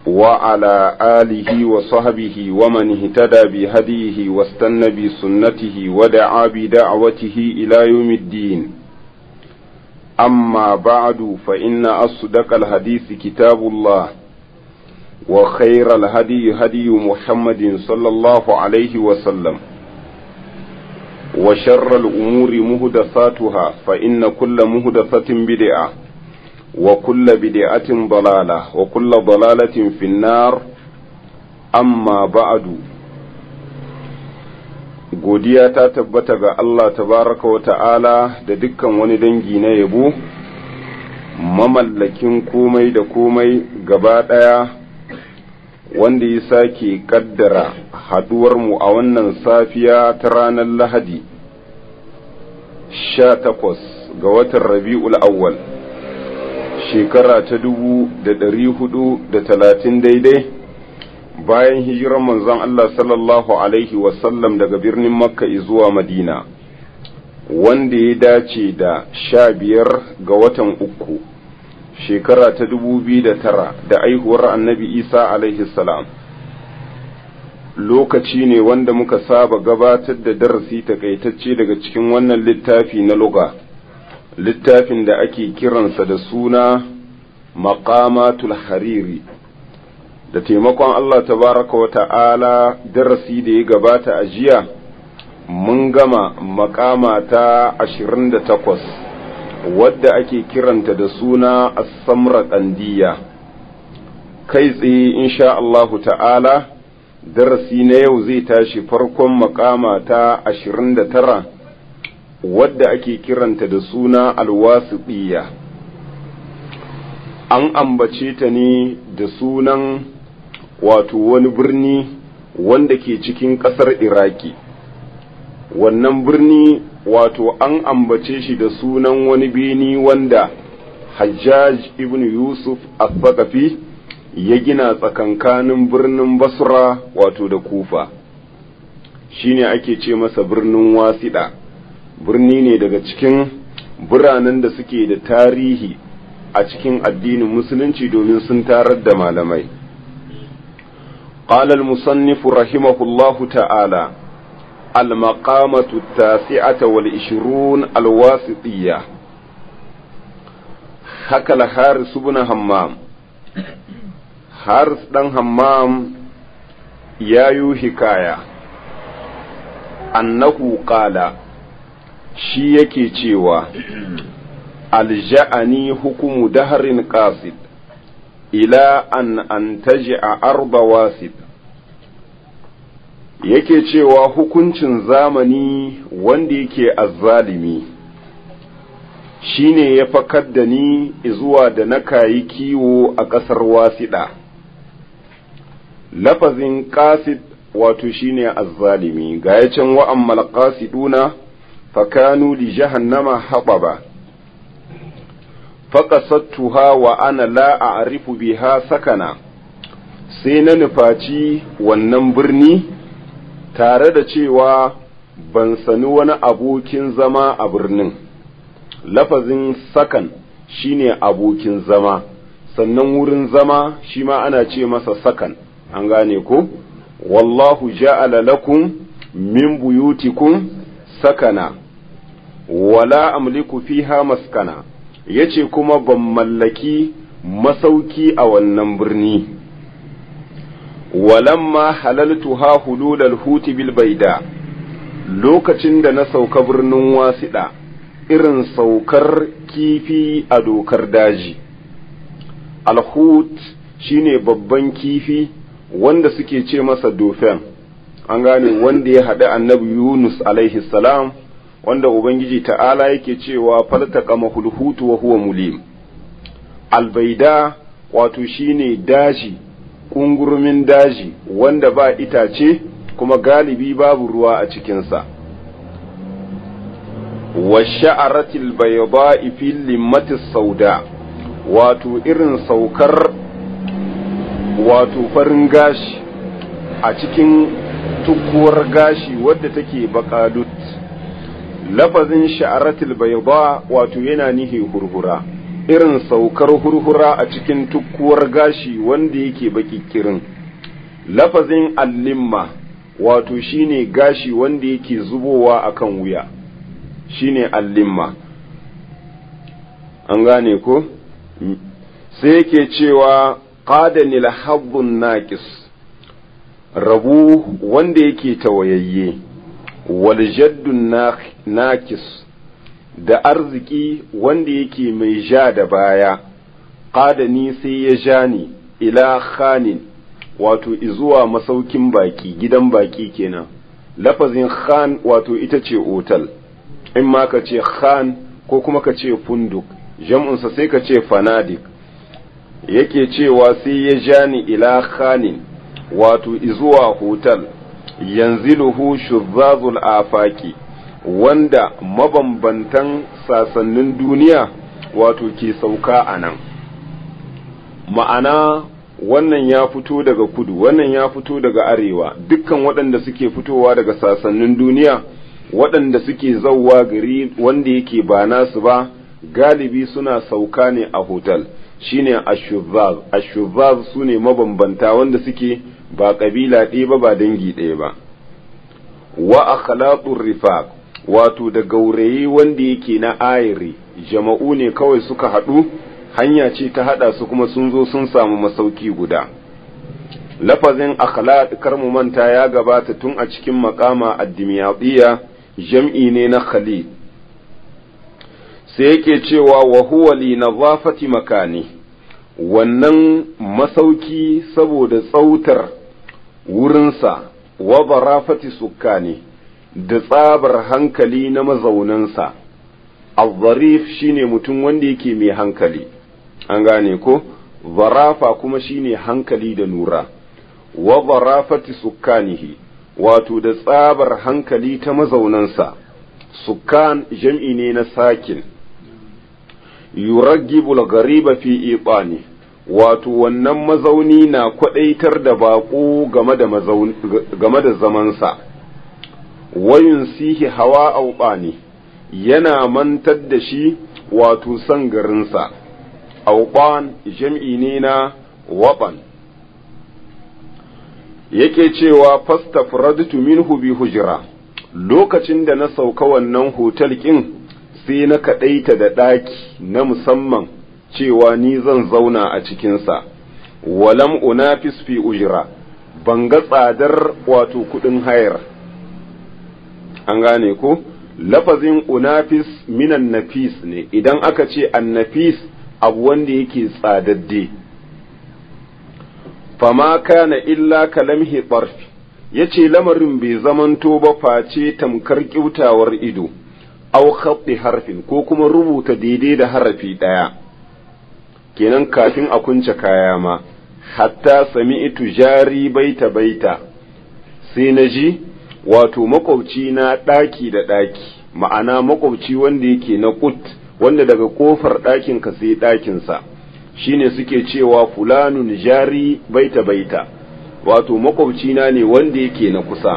وعلى آله وصحبه ومن اهتدى بهديه واستنى بسنته ودعا بدعوته إلى يوم الدين أما بعد فإن أصدق الحديث كتاب الله وخير الهدي هدي محمد صلى الله عليه وسلم وشر الأمور مهدثاتها فإن كل مهدثة بدعة وكل بدعة ضلالة وكل ضلالة في النار أما بعد godiya ta tabbata ga Allah tabaraka wa ta'ala da dukkan wani dangi na yabo mamallakin komai da komai gaba ɗaya wanda ya sake kaddara haduwarmu a wannan safiya ta ranar lahadi sha takwas ga watan rabi'ul awwal shekara ta dubu da ɗari hudu da talatin daidai bayan hijiran manzon Allah sallallahu alaihi wasallam daga birnin makka zuwa madina wanda ya dace da sha biyar ga watan uku shekara ta dubu biyu da tara da aihuwar annabi isa alaihi salam lokaci ne wanda muka saba gabatar da darasi takaitacce daga cikin wannan littafi na luga littafin da ake kiransa da suna maqamatul hariri da taimakon Allah tabaraka wa ta'ala darasi da ya gabata a jiya mun gama makama ta ashirin da takwas wadda ake kiranta da suna as-samra ƙandiya kai tsaye insha Allahu ta'ala darasi na yau zai tashi farkon makama ta ashirin da tara wadda ake kiranta da suna alwasiɗiya an ambace ta ne da sunan wato wani birni wanda ke cikin ƙasar iraki wannan birni wato an ambace shi da sunan wani beni wanda hajjaj ibn yusuf al-thaqafi ya gina tsakankanin birnin basra wato da kufa shine ake ce masa birnin wasiɗa birni ne daga cikin biranen da suke da tarihi a cikin addinin musulunci domin sun tarar da malamai قال المصنف رحمه الله تعالى المقامة التاسعة والعشرون الواسطية حكى الحارس بن همام حارس بن همام يايو حكاية أنه قال shi yake cewa alja'ani hukumu daharin qasid ila an antaji a arba wasid yake cewa hukuncin zamani wanda yake azzalimi shine ya fakar da ni zuwa da na kayi kiwo a ƙasar wasiɗa lafazin qasid wato shine azzalimi ga ya can wa'ammal qasiduna fakanu li jahannama haɓaba faƙasattuha wa ana la a'rifu biha sakana sai na nufaci wannan birni tare da cewa ban sani wani abokin zama a birnin lafazin sakan shine abokin zama sannan wurin zama shi ma ana ce masa sakan an gane ko wallahu ja'ala lakum min buyutikum sakana wala amliku fiha maskana yace kuma ban mallaki masauki a wannan birni walamma halaltu ha hululal huti bil baida lokacin da na sauka birnin wasiɗa irin saukar kifi a dokar daji alhut shine babban kifi wanda suke ce masa dofen an gane wanda ya haɗu annabi yunus alaihi salam wanda ubangiji ta'ala yake cewa faltaka mahulhutu wa huwa mulim albaida wato shine daji kungurumin daji wanda ba itace kuma galibi babu ruwa a cikinsa wa sha'aratil bayda'i fil limmati sauda wato irin saukar wato farin gashi a cikin tukuwar gashi wadda take bakalut lafazin sha'aratul bayda wato yana nihi hurhura irin saukar hurhura a cikin tukkuwar gashi wanda yake baki kirin lafazin allimma wato shine gashi wanda yake zubowa akan wuya shine allimma an gane ko sai yake cewa qadanil habbun naqis rabu wanda yake tawayayye wal jaddun naqis da arziki wanda yake mai ja da baya qadani sai ya ja ni ila khanin wato izuwa masaukin baki gidan baki kenan lafazin khan wato ita ce otal in ma ka ce khan ko kuma ka ce funduk jam'unsa sai ka ce fanadik yake cewa sai ya ja ni ila khanin wato izuwa hotel yanziluhu shuzzazul afaki wanda mabambantan sasannin duniya wato ke sauka a nan ma'ana wannan ya fito daga kudu wannan ya fito daga arewa dukkan waɗanda suke fitowa daga sasannin duniya waɗanda suke zauwa gari wanda yake ba nasu ba galibi suna sauka ne a hotel shine ashuzaz ashuzaz su ne mabambanta wanda suke ba ƙabila ɗaya ba ba dangi ɗaya ba wa akhlaqur rifaq wato da gaurayi wanda yake na ayiri jama'u ne kawai suka haɗu hanya ce ta haɗa su kuma sun zo sun samu masauki guda lafazin akhlaq kar mu manta ya gabata tun a cikin makama addimiyadiyya jam'i ne na khalid sai yake cewa wa huwa li nazafati makani wannan masauki saboda tsautar wurinsa wa barafati sukkani da tsabar hankali na mazaunansa al-zarif shine mutum wanda yake mai hankali an gane ko zarafa kuma shine hankali da nura wa barafati sukkanihi wato da tsabar hankali ta mazaunansa sukkan jam'i ne na sakin yuraggibul gariba fi iqani wato wannan mazauni na kwadaitar da baƙo game da game da zamansa wayun sihi hawa auɓani yana mantar da shi wato san garinsa auɓan jam'i ne na waɓan yake cewa fastafradtu minhu bi hujra lokacin da na sauka wannan hotel ɗin sai na kaɗaita da ɗaki na musamman cewa ni zan zauna a cikinsa walam unafis fi ujra ban ga tsadar wato kuɗin hayar an gane ko lafazin unafis minan nafis ne idan aka ce annafis abu wanda yake tsadadde fama kana illa kalamhi ɓarfi ya ce lamarin bai zamanto ba face tamkar ƙiutawar ido au khatti harfin ko kuma rubuta daidai da harafi ɗaya kenan kafin a kunce kaya ma hatta sami'tu jari baita baita sai na ji wato makwabci na ɗaki da ɗaki ma'ana makwabci wanda yake na kut wanda daga ƙofar ɗakinka sai ɗakinsa shine suke cewa fulanun jari baita baita wato makwabci na ne wanda yake na kusa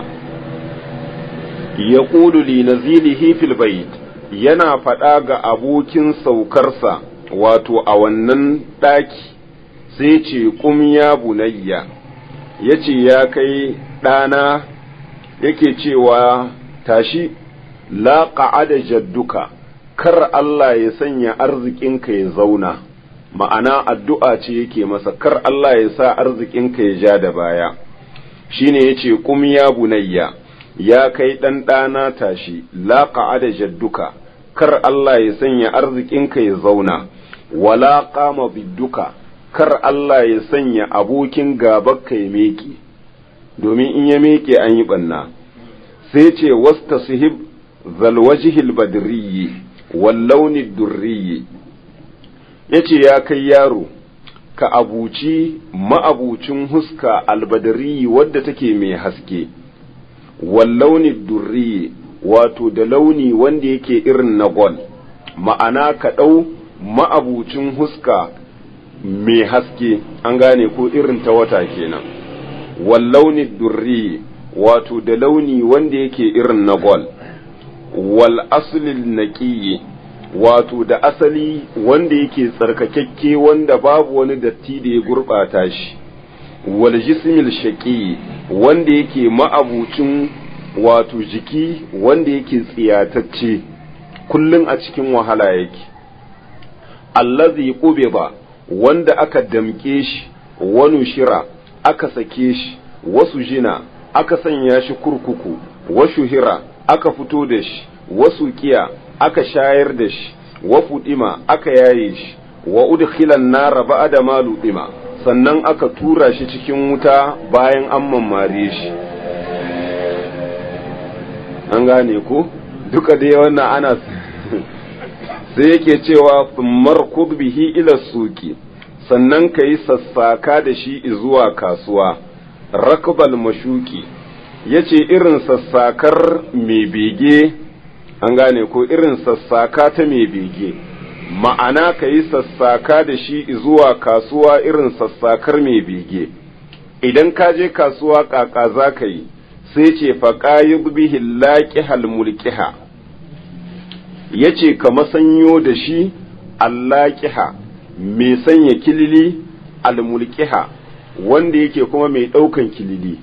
ya ƙulu li nazilihi fil bait yana faɗa ga abokin saukarsa wato a wannan ɗaki sai ce kum ya bunayya ya ce ya kai ɗana yake cewa tashi la qa'ada jadduka kar Allah ya sanya arzikinka ya zauna ma'ana addu'a ce yake masa kar Allah ya sa arzikinka ya ja da baya shine yace kum ya bunayya ya kai ɗan ɗana tashi la qa'ada jadduka kar Allah ya sanya arzikinka ya zauna wala qama bidduka kar Allah ya sanya abokin gabanka ya meke domin in ya meke an yi ɓanna sai ce wasta suhib zalwajihil badriyi wallauni durriyi ya ce ya kai yaro ka abuci ma'abucin huska albadariyi wadda take mai haske wallauni durriyi wato da launi wanda yake irin na gol ma'ana ka ɗau ma'abucin huska mai haske an gane ko irin ta wata kenan wallauni durri wato da launi wanda yake irin na gol wal aslil naqiyi wato da asali wanda yake tsarkakakke wanda babu wani datti da ya gurɓata shi wal jismil shaqi wanda yake ma'abucin wato jiki wanda yake tsiyatacce kullun a cikin wahala yake allazi qubida wanda aka damke shi wani shira aka sake shi wasu jina aka sanya shi kurkuku washu hira aka fito da shi wasu kiya aka shayar da shi wa fudima aka yaye shi wa udkhilan nara ba'da ma ludima sannan aka tura shi cikin wuta bayan an mammare shi an gane ko duka dai wannan ana sai yake cewa markud bihi ila suki sannan ka yi sassaka da shi zuwa kasuwa rakbal mashuki ya ce irin sassakar mai bege an gane ko irin sassaka ta mai bege ma'ana ka yi sassaka da shi zuwa kasuwa irin sassakar mai bege idan ka je kasuwa kaka za ka yi sai ce faƙayi bihi laƙihal mulkiha ya ce ka masanyo da shi allaƙiha mai sanya kilili almulkiha wanda yake kuma mai ɗaukan kilili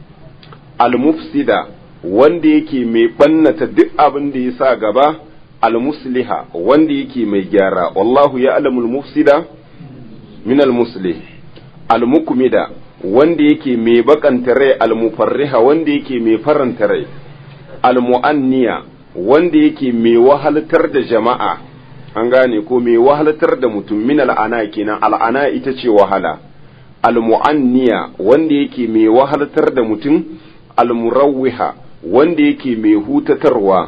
almufsida wanda yake mai ɓannata duk abin da ya sa gaba almusliha wanda yake mai gyara wallahu ya alamul mufsida min almuslih almukmida wanda yake mai bakanta rai almufarriha wanda yake mai faranta rai almu'anniya wanda yake mai wahaltar da jama'a an gane ko mai wahaltar da mutum min al'ana kenan al'ana ita ce wahala almu'anniya wanda yake mai wahaltar da mutum almurawwiha wanda yake mai hutatarwa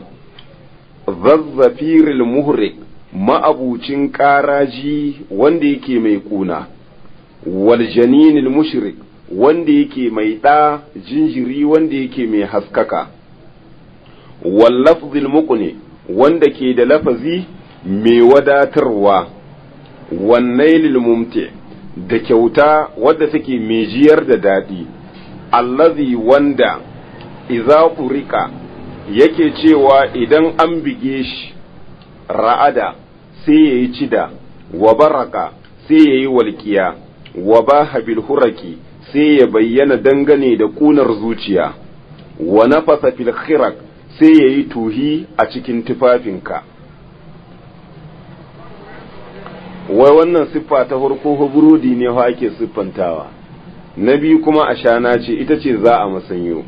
zazzafiril muhrik ma'abucin ƙaraji wanda yake mai kuna wal janinil mushrik wanda yake mai ɗa jinjiri wanda yake mai haskaka wal lafzil muqni wanda ke da lafazi mai wadatarwa wannailil mumti da kyauta wadda take mai jiyar da daɗi allazi wanda iza furika yake cewa idan an bige shi ra'ada sai ya yi cida wa baraka sai ya yi walƙiya wa baha bil huraki sai ya bayyana dangane da ƙunar zuciya wa nafasa fil khirak sai ya yi tuhi a cikin tufafinka wai wannan siffa ta farko burodi ne fa ake siffantawa na biyu kuma ashana ce ita ce za a masanyo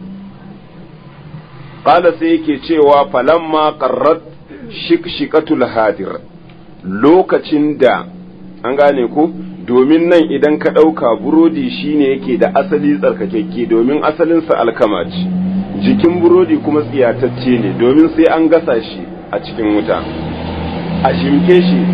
qala sai yake cewa falamma qarrat shikshikatul hadir lokacin da an gane ko domin nan idan ka ɗauka burodi shine yake da asali tsarkakekke domin asalinsa alkama ce jikin burodi kuma tsiyatacce ne domin sai an gasa shi a cikin wuta a shimke shi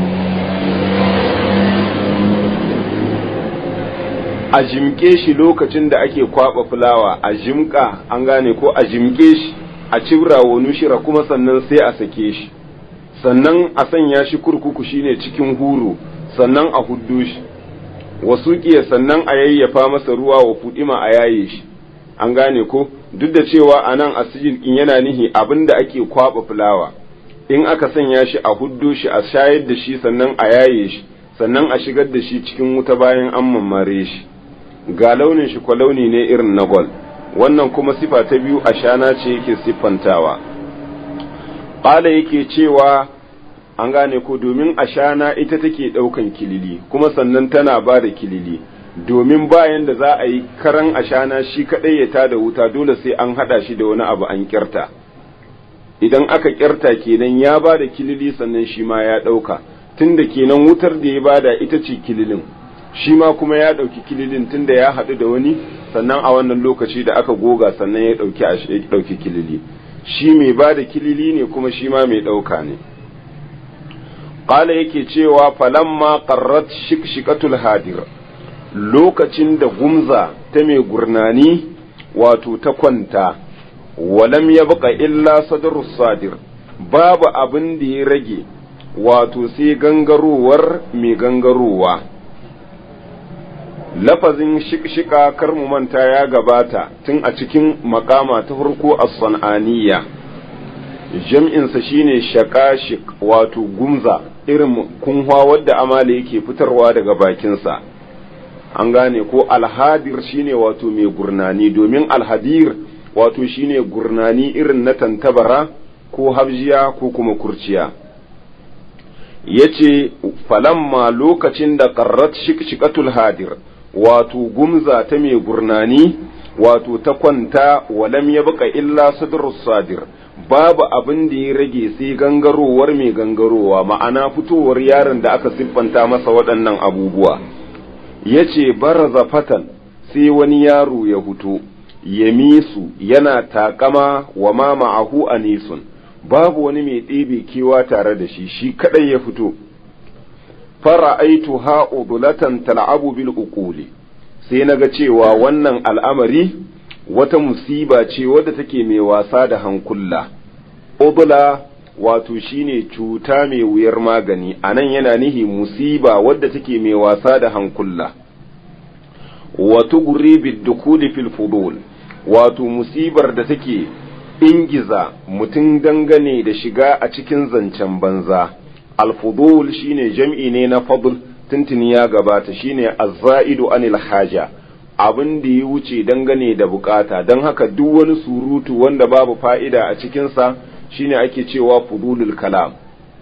a jimke shi lokacin da ake kwaba fulawa a jimka an gane ko a jimke shi a cibra wa nushira kuma sannan sai a sake shi sannan a sanya shi kurkuku shine cikin huru sannan a huddo shi wasu kiya sannan a yayyafa masa ruwa wa fudima a yaye shi an gane ko duk da cewa a nan a in yana nihi abin da ake kwaba fulawa in aka sanya shi a huddo shi a shayar da shi sannan a yaye shi sannan a shigar da shi cikin wuta bayan an mammare shi ga launin shi kwa launi ne irin na gol wannan kuma sifa ta biyu a shana ce yake siffantawa ƙala yake cewa an gane ko domin ashana ita take ɗaukan kilili kuma sannan tana ba da kilili domin bayan da za a yi karan ashana shi kaɗai ya tada wuta dole sai an haɗa shi da wani abu an ƙyarta idan aka ƙyarta kenan ya ba da kilili sannan shi ma ya ɗauka tunda kenan wutar da ya bada ita ce kililin shi ma kuma ya ɗauki kililin tunda ya haɗu da wani sannan a wannan lokaci da aka goga sannan ya ɗauki kilili shi mai ba da kilili ne kuma shi ma mai ɗauka ne ƙala yake cewa falamma qarrat shikshikatul hadir lokacin da gumza ta mai gurnani wato ta kwanta walam ya baka illa sadarus sadir babu abin da ya rage wato sai gangarowar mai gangarowa lafazin shikshika kar mu manta ya gabata tun a cikin makama ta farko a san'aniya jam'insa shine shakashik wato gumza irin kunwa wadda amala yake fitarwa daga bakinsa an gane ko alhadir shine wato mai gurnani domin alhadir wato shine gurnani irin na tantabara ko habjiya ko kuma kurciya yace falamma lokacin da qarrat shikshikatul hadir wato gumza ta mai gurnani wato ta kwanta walam ya baka illa sadrus sadir babu abin da ya rage sai gangarowar mai gangarowa ma'ana fitowar yaron da aka siffanta masa waɗannan abubuwa yace baraza fatan sai wani yaro ya fito ya misu yana takama wa ma ma'ahu anisun babu wani mai ɗebe kewa tare da shi shi kadai ya fito fara'aitu ha'udulatan tal'abu bil uquli sai naga cewa wannan al'amari wata musiba ce wadda take mai wasa da hankula udula wato shine cuta mai wuyar magani anan yana nihi musiba wadda take mai wasa da hankula wa tugri bid dukuli fil fudul wato musibar da take ingiza mutum dangane da shiga a cikin zancen banza alfudul shine jam'i ne na fadl tuntuni ya gabata shine azza'idu anil haja abin da ya wuce dangane da bukata don haka duk wani surutu wanda babu fa'ida a cikinsa shine ake cewa fudulul kalam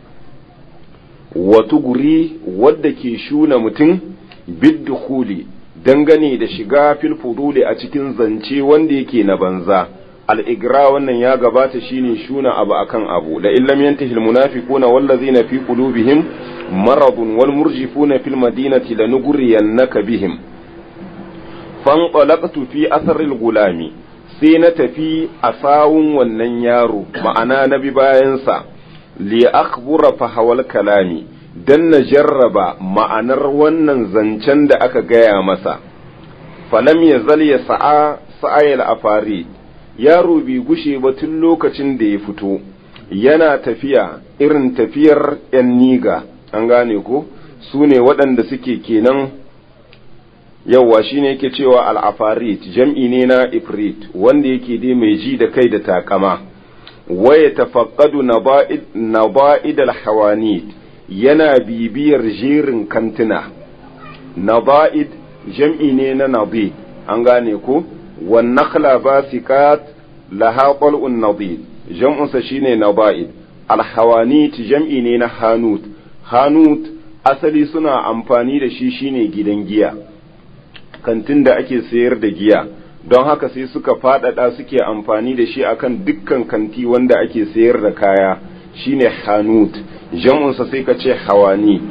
wata guri wadda ke shuna mutum biddukhuli dangane da shiga fil fuduli a cikin zance wanda yake na banza al'igra wannan ya gabata shine shuna abu akan abu la illam yantahi almunafiquna wallazina fi qulubihim maradun wal murjifuna fil madinati lanughriyannaka bihim fanqalaqtu fi atharil gulami sai na tafi a sawun wannan yaro ma'ana na bi bayansa li akhbura fa hawal kalami dan na jarraba ma'anar wannan zancen da aka gaya masa falam yazal ya sa'a sa'ayil afari yaro bai gushe ba tun lokacin da ya fito yana tafiya irin tafiyar ‘yan niga an gane ko su ne waɗanda suke kenan yauwa shi ne yake cewa al'afarit jam'i ne na ifrit wanda yake dai mai ji da kai da takama waya tafaqqadu na ba'id al-hawanit yana bibiyar jerin kantuna na ba'id jam'i ne na nabi an gane ko والنخل باسقات لها طلع نضيد جمع شيني نضائد الحوانيت جمعي ne na hanut hanut asali suna amfani da shi shine gidan giya kantin da ake sayar da giya don haka sai suka faɗaɗa suke amfani da shi akan dukkan kanti wanda ake sayar da kaya shine hanut jam'unsa sai ka ce hawanit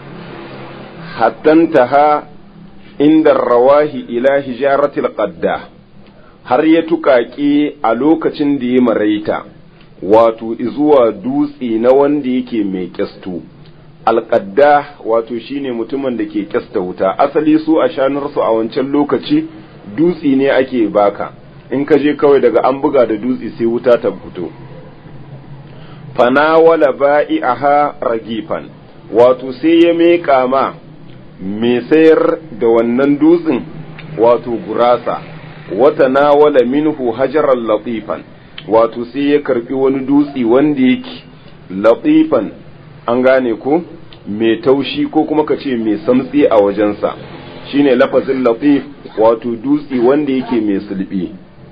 hattantaha inda rawahi ila hijaratil qadda har ya tuƙaƙe a lokacin da ya maraita wato zuwa dutse na wanda yake mai kyastu alƙadda wato shine mutumin da ke kyasta wuta asali su a shanarsu a wancan lokaci dutse ne ake baka in ka je kawai daga an buga da dutse sai wuta ta fito fanawala ba'i'aha ragifan wato sai ya meƙa ma mai sayar da wannan dutsen wato gurasa wata nawala minhu hajaran latifan wato sai ya karbi wani dutse wanda yake latifan an gane ko mai taushi ko kuma ka ce mai samtsi a wajensa shine lafazin latif wato dutse wanda yake mai sulbi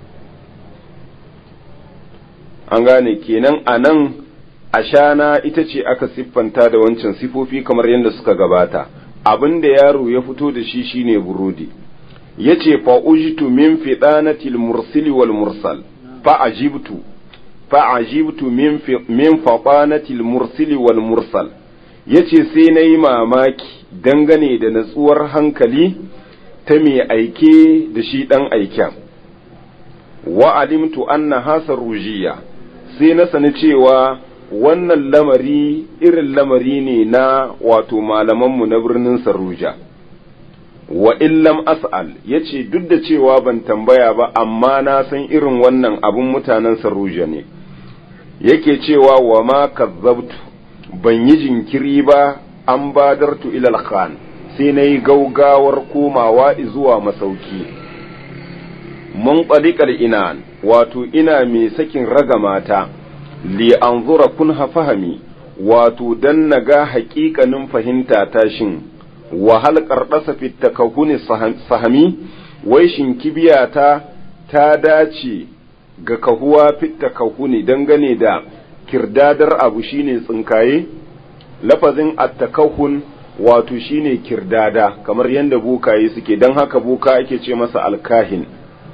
an gane kenan a nan ashana ita ce aka siffanta da wancan sifofi kamar yadda suka gabata abin da yaro ya fito da shi shine burodi yace fa ujtu min fidanatil mursili wal mursal fa ajibtu fa ajibtu min min fadanatil mursili wal mursal yace sai nayi mamaki dangane da natsuwar hankali ta mai aike da shi dan aiken wa alimtu anna hasar rujiya sai na sani cewa wannan lamari irin lamari ne na wato malamanmu na birnin Saruja. Wa illam as'al ya ce duk da cewa ban tambaya ba amma na san irin wannan abin mutanen Saruja ne, yake cewa wa ma kazzabtu ban yi jinkiri ba an badartu ilal khan sai na yi gaugawar komawa zuwa masauki. Mun inan wato ina mai sakin ragamata. li anzura kunha fahami wato dan naga haƙiƙanin fahimta ta shin wahal ƙarɗasa fitakahuni sahami wai shin kibiyata ta dace ga kahuwa fitakahuni dangane da kirdadar abu shine tsinkaye lafazin attakahun wato shine kirdada kamar yadda bukaye suke don haka buka ake ce masa alkahin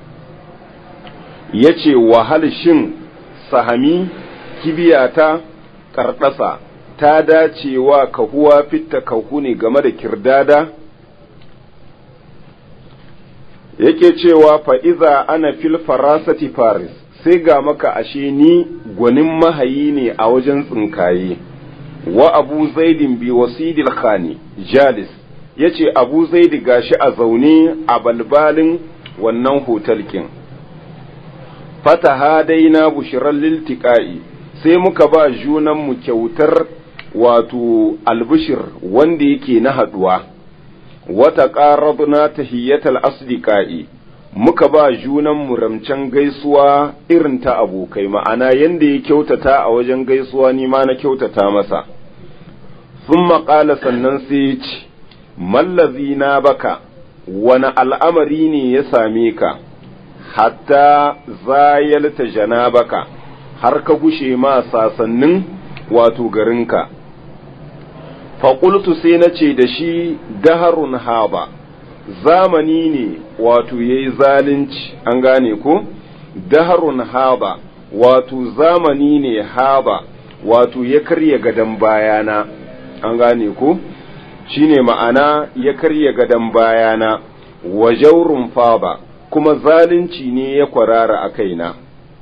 ya ce wahal shin sahami kibiyata karɗasa ta dacewa kahuwa fitta kahu ne game da kirdada yake cewa fa'iza ana fil farasati faris sai ga maka ashe ni gwanin mahayi ne a wajen tsinkaye wa abu zaidin bi wasidil khani jalis ya ce abu zaidi gashi a zaune a balbalin wannan hotalkin fata hadaina bushirar liltiƙa'i sai muka ba junanmu kyautar wato albishir wanda yake na haɗuwa wata ƙarabna tahiyyatal asdiqa'i muka ba junanmu ramcen gaisuwa irin ta abokai ma'ana yanda ya kyautata a wajen gaisuwa ni ma na kyautata masa sun maƙala sannan sai ya ce mallazi na baka wani al'amari ne ya same ka hatta zayalta janabaka har ka gushe ma sasannin wato garinka faƙultu sai na ce da shi daharun haba zamani ne wato ya yi zalunci an gane ko daharun haba wato zamani ne haba wato ya karya gadon bayana an gane ko shine ma'ana ya karya gadon bayana wa jaurun faba kuma zalunci ne ya kwarara a kaina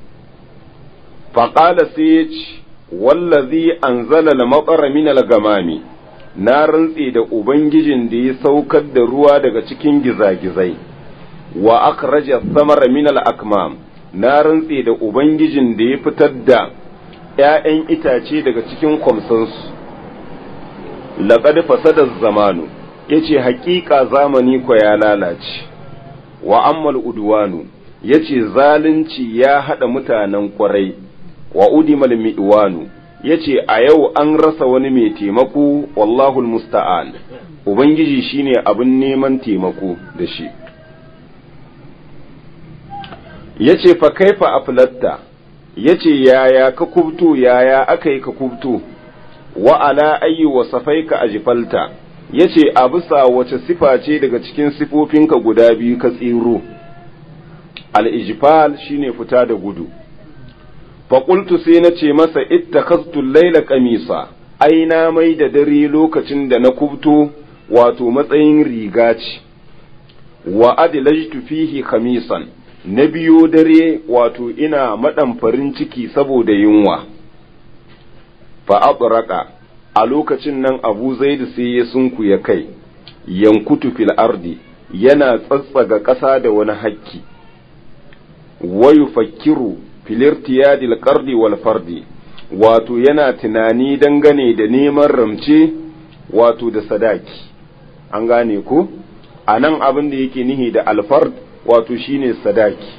faƙala sai ya ce wallazi anzala al-matsara min al-gamami na rantse da ubangijin da ya saukar da ruwa daga cikin gizagizai wa akhraja samara min al-akmam na rantse da ubangijin da ya fitar da ‘ya'yan itace daga cikin kwamsansu laqad fasada zamanu yace haƙiƙa zamani ko ya lalace wa ammal udwanu yace zalunci ya hada mutanen kwarai wa udimal mi'wanu yace a yau an rasa wani mai taimako wallahul musta'an ubangiji shine abin neman taimako da shi yace fa kaifa aflatta yace yaya ka kubto yaya aka yi ka kubto wa ala ayyi wasafaika ajfalta yace a bisa wace sifa ce daga cikin sifofinka guda biyu ka tsiro al-ijfal shine fita da gudu faƙultu sai na ce masa ittakhaztu laila kamisa ai na mai da dare lokacin da na kubto wato matsayin riga ce wa adlajtu fihi khamisan na biyo dare wato ina maɗan farin ciki saboda yunwa fa abraka a lokacin nan abu zaidu sai ya sunku ya kai yankutu fil ardi yana tsatsaga ƙasa da wani hakki wa yufakkiru filirtiyadil qardi wal fardi wato yana tunani dangane da neman ramce wato da sadaki an gane ko a nan abin da yake nihi da alfard wato shine sadaki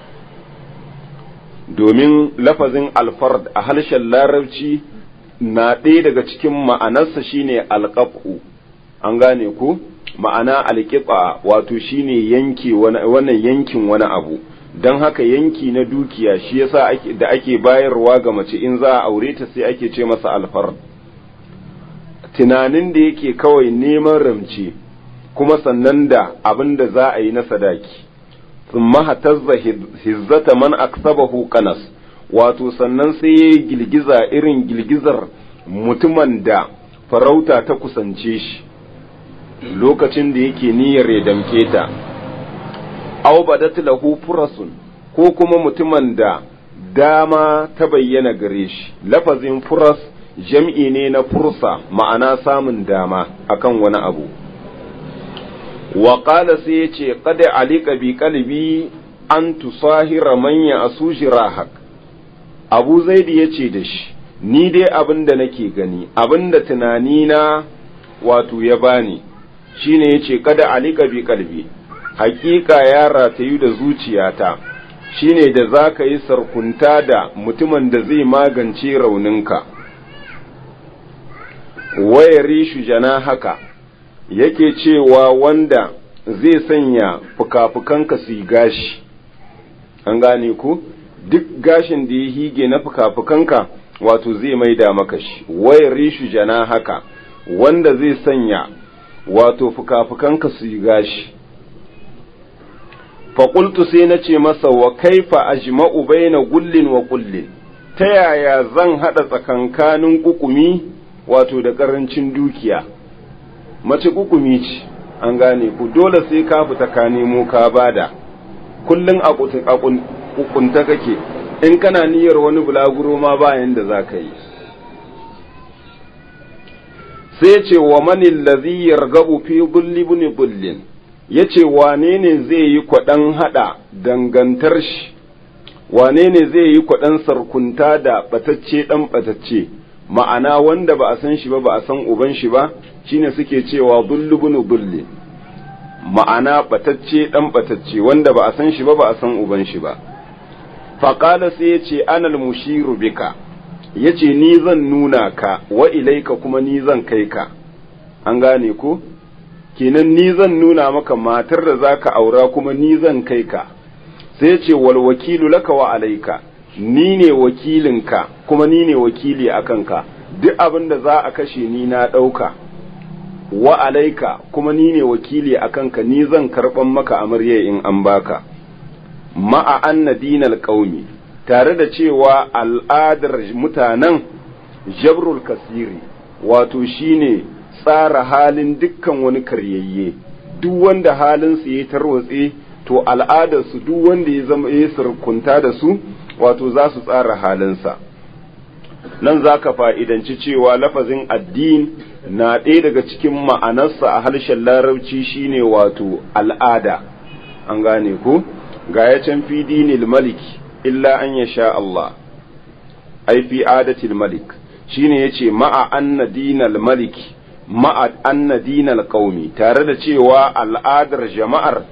domin lafazin alfard a harshen larabci na ɗaya daga cikin ma'anarsa shine alƙafu an gane ko ma'ana alƙiƙa wato shine yanke wannan yankin wani abu don haka yanki na dukiya shi yasa da ake bayarwa ga mace in za a aure ta sai ake ce masa alfar tunanin da yake kawai neman ramce kuma sannan da abin da za a yi na sadaki thumma hatazza hizzata man aksabahu qanas wato sannan sai ya girgiza irin girgizar mutumin da farauta ta kusance shi lokacin da yake niyyar ya damke ta aw badat lahu furasun ko kuma mutumin da dama ta bayyana gare shi lafazin furas jam'i ne na fursa ma'ana samun dama akan wani abu wa qala sai yace qad alika bi qalbi an tusahira man ya asujirahak abu zaidi yace da shi ni dai abin da nake gani abin da tunani na wato ya bani shine yace kada alika bi qalbi hakika ya ratayu da zuciyata shine da za ka yi sarkunta da mutumin da zai magance rauninka wayari shujana haka yake cewa wanda zai sanya fuka-fukanka su yi gashi an gane ku duk gashin da ya hige na fuka-fukanka wato zai maida maka shi wayari shujana haka wanda zai sanya wato fuka-fukanka su yi gashi faƙultu sai na ce masa wa kaifa ajma'u baina gullin wa kullin ta yaya zan haɗa tsakankanin kukumi wato da ƙarancin dukiya mace kukumi ce an gane ku dole sai ka fita ka nemo ka bada kullum a kukunta kake in kana niyyar wani bulaguro ma bayan da za ka yi sai ce wa manin lazi yargabu fi bulli buni bullin ya ce wane ne zai yi kwaɗan haɗa dangantar shi wane ne zai yi kwaɗan sarkunta da ɓatacce ɗan ɓatacce ma'ana wanda ba a san shi ba ba a san uban shi ba shine suke cewa bullu bunu bulli ma'ana ɓatacce ɗan ɓatacce wanda ba a san shi ba ba a san uban shi ba faƙala sai ya ce anal mushiru bika ya ce ni zan nuna ka wa ilaika kuma ni zan kai ka an gane ko kenan ni zan nuna maka matar da za ka aura kuma ni zan kai ka sai ce wal wakilu laka wa alaika ni ne wakilinka kuma ni ne wakili a kanka duk abin da za a kashe ni na ɗauka wa alaika kuma ni ne wakili a kanka ni zan karɓan maka amarya in an baka ma'a anna dinal qaumi tare da cewa al'adar mutanen jabrul kasiri wato shine tsara halin dukkan wani karyayye duk wanda halinsu ya tarwatse to al'adarsu duk wanda ya zama ya surkunta da su wato za su tsara halinsa nan za ka fa'idanci cewa lafazin addin na ɗaya daga cikin ma'anarsa a harshen larabci shine wato al'ada an gane ku ga ya can fi dinil malik illa an ya sha Allah ai fi adatil malik shine yace ma'a anna dinal malik ma'a anna dinal qaumi tare da cewa al'adar jama'ar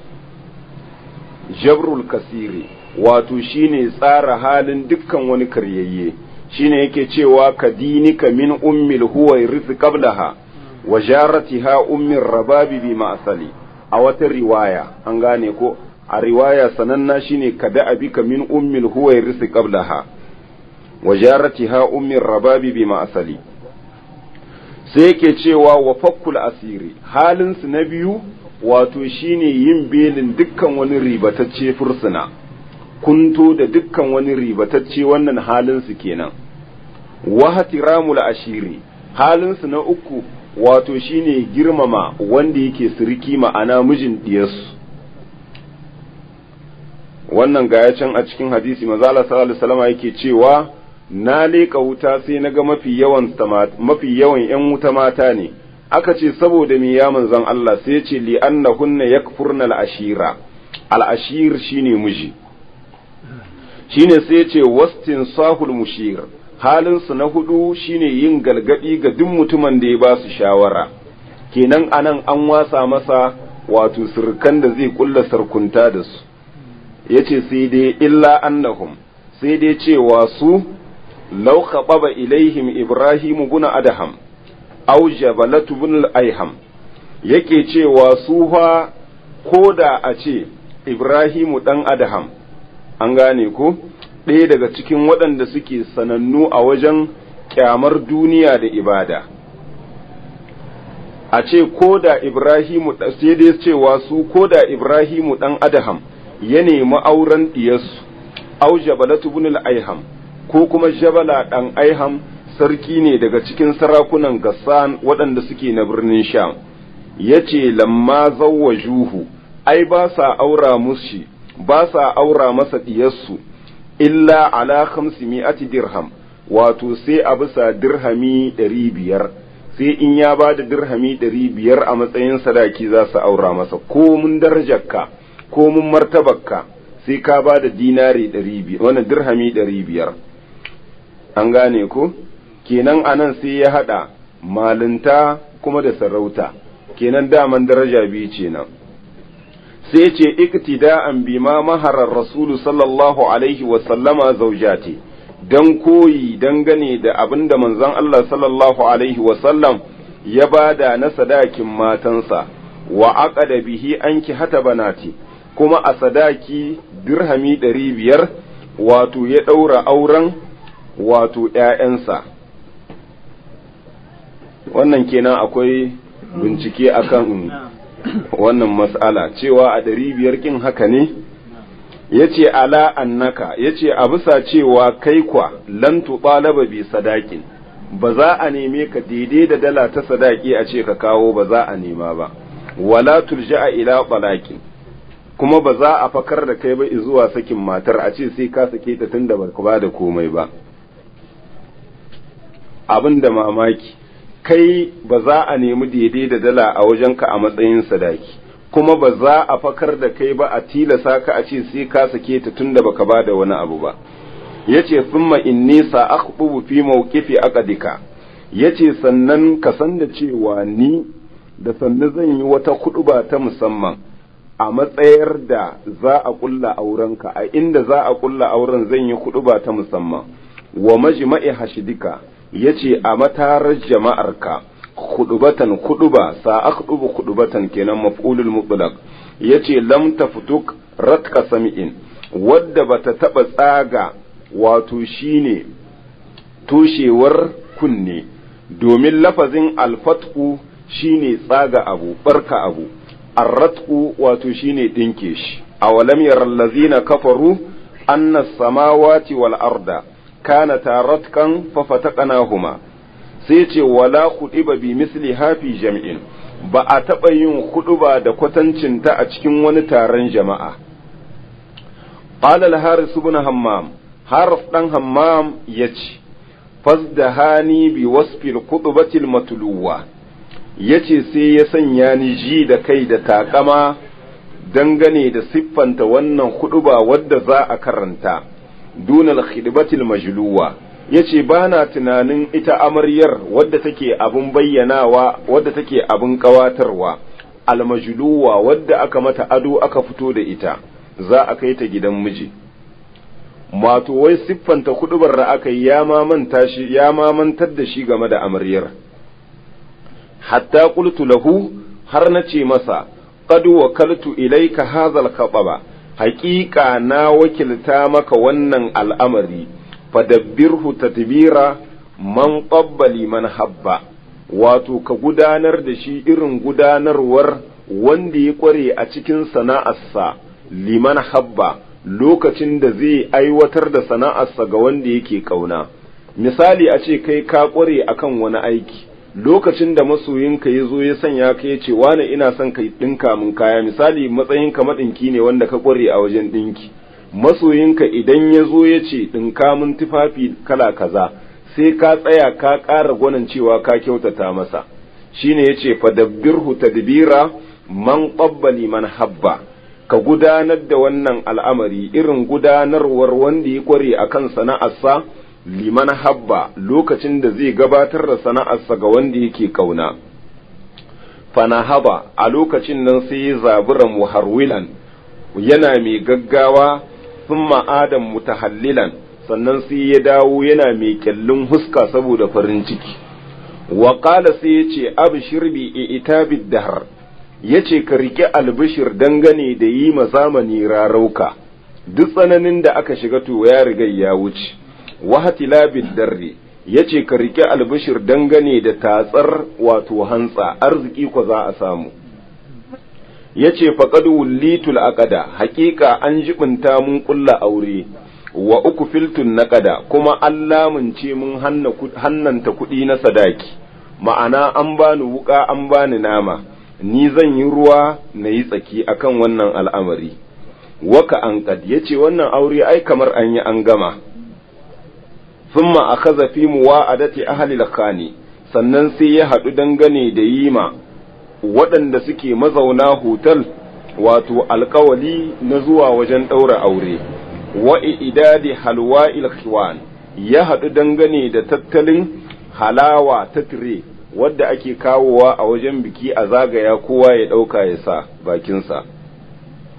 jabrul kasiri wato shine tsara halin dukkan wani karyayye shine yake cewa ka dinika min ummil huwa rizq qablaha wa jaratiha ummir rababi bi ma'sali a wata riwaya an gane ko a riwaya sananna shine ka da abika min ummil huwa rizq qablaha wa jaratiha ummir rababi bi ma'sali sai yake cewa wa fakkul asiri halinsu na biyu wato shine yin belin dukkan wani ribatacce fursuna kunto da dukkan wani ribatacce wannan halinsu kenan wa hatiramul ashiri halinsu na uku wato shine girmama wanda yake siriki ma'ana mijin diyarsu wannan gaya can a cikin hadisi mazala sallallahu alaihi wasallam yake cewa na leƙa wuta sai na ga mafi yawan mafi yawan ‘yan wuta mata ne, aka ce saboda me ya manzan Allah sai ce li annahunna yakfurna al'ashira, al'ashir shine miji. Shine sai ce wastin sahul mushir, halinsu na hudu shine yin galgadi ga duk mutumin da ya ba su shawara, kenan anan an wasa masa wato sirkan da zai kulla sarkunta da su, ya ce sai dai illa annahum, sai dai cewa su لو خطب إليهم إبراهيم بن أدهم أو جبلة بن الأيهم yake cewa su fa ko da a ce Ibrahimu ɗan Adham an gane ko ɗaya daga cikin waɗanda suke sanannu a wajen ƙyamar duniya da ibada a ce ko da Ibrahimu sai dai cewa su ko da Ibrahimu ɗan Adham ya nemi auren ɗiyarsu au jabalatu ibn al-aiham ko kuma jabala ɗan aiham sarki ne daga cikin sarakunan gassan waɗanda suke na birnin sham ya ce lamma zawwa juhu ai ba sa aura mushi ba sa aura masa ɗiyarsu illa ala khamsi mi'ati dirham wato sai a bisa dirhami ɗari biyar sai in ya ba da dirhami ɗari biyar a matsayin sadaki za su aura masa ko mun darajarka ko mun martabarka sai ka ba da dinari ɗari biyar wannan dirhami ɗari biyar an gane ko kenan anan sai ya haɗa malinta kuma da sarauta kenan daman daraja biyu ce nan sai ce iktida'an bima maharar rasulu sallallahu alaihi wa sallama zaujati dan koyi dangane da abin da manzon Allah sallallahu alaihi wa sallam ya bada na sadakin matansa wa aqada bihi anki hata banati kuma a sadaki dirhami ɗari biyar wato ya ɗaura auren wato ‘ya'yansa wannan kenan akwai bincike akan wannan mas'ala cewa a ɗari biyar kin haka ne ya ce ala annaka ya ce a bisa cewa kai kwa lan tuɓalaba bi sadakin ba za a neme ka daidai da dala ta sadaki a ce ka kawo ba za a nema ba wala turja'a ila balaki kuma ba za a fakar da kai ba zuwa sakin matar a ce sai ka sake ta tunda ba ka da komai ba abin da mamaki kai ba za a nemi daidai da dala a wajenka a matsayin sadaki kuma ba za a fakar da kai ba a tilasa ka a ce sai ka sake ta tunda baka ba da wani abu ba yace thumma inni sa'akhbubu fi mawqifi aqdika yace sannan ka san da cewa ni da sannu zan yi wata kuɗuba ta musamman a matsayar da za a kulla aurenka a inda za a kulla auren zan yi kuɗuba ta musamman wa majma'i hashidika yace a matarar jama'arka khudubatan khuduba sa akhdubu khudubatan kenan maf'ulul mutlaq yace lam tafutuk ratka sami'in wadda bata taba tsaga wato shine toshewar kunne domin lafazin alfatku shine tsaga abu barka abu arratku wato shine dinke shi awalam yaral ladzina kafaru anna samawati wal arda kanata ratkan fafataqnahuma sai ce wala khudiba bi misli hafi jam'in ba a taɓa yin huɗuba da kwatancinta a cikin wani taron jama'a qala al-haris ibn hammam harf dan hammam yace fasdahani bi wasfil khutbatil matluwa yace sai ya sanya ni ji da kai da takama dangane da siffanta wannan huɗuba wadda za a karanta dunal khidbatil majluwa yace ba na tunanin ita amaryar wadda take abin bayyanawa wadda take abin kawatarwa almajluwa wadda aka mata ado aka fito da ita za a kai ta gidan miji mato wai siffanta kudubar da aka yi ya mamanta shi ya mamantar da shi game da amaryar hatta qultu lahu har na ce masa qad wakaltu ilayka hadha al haƙiƙa na wakilta maka wannan al'amari fadabbirhu tadbira man qabbali man habba wato ka gudanar da shi irin gudanarwar wanda ya kware a cikin sana'arsa liman habba lokacin da zai aiwatar da sana'arsa ga wanda yake kauna misali a ce kai ka kware akan wani aiki lokacin da masoyinka ya zo ya sanya ka ya ce wane ina son ka ɗinka min kaya misali matsayinka maɗinki ne wanda ka kware a wajen ɗinki masoyinka idan ya zo ya ce ɗinka min tufafi kala kaza sai ka tsaya ka ƙara gwanin cewa ka kyautata masa shine ya ce fadabbirhu tadbira man qabbali man habba ka gudanar da wannan al'amari irin gudanarwar wanda ya kware a kan sana'arsa liman habba lokacin da zai gabatar da sana'arsa ga wanda yake kauna fana haba a lokacin nan sai ya zabura muharwilan yana mai gaggawa sun ma'adan mutahallilan sannan sai ya dawo yana mai kyallin huska saboda farin ciki wa sai ya ce abshir bi itabid dahar ya ce ka riƙe albishir dangane da yi ma zamani rarauka duk tsananin da aka shiga to ya riga ya wuce wahtilabid darri ya ce ka riƙe albishir dangane da tatsar wato hantsa arziki ko za a samu ya ce faƙad wullitul aqada haƙiƙa an jibinta mun ƙulla aure wa uku filtun naƙada kuma an lamunce mun hannanta kuɗi na sadaki ma'ana an bani wuƙa an bani nama ni zan yi ruwa na yi tsaki akan wannan al'amari waka an ya ce wannan aure ai kamar an yi an gama thumma akaza fi muwa'adati ahli lakani sannan sai ya haɗu dangane da yima waɗanda suke mazauna hotel wato alkawali na zuwa wajen ɗaura aure wa idadi halwa ilkhwan ya haɗu dangane da tattalin halawa ta tire wadda ake kawowa a wajen biki a zagaya kowa ya ɗauka ya sa bakinsa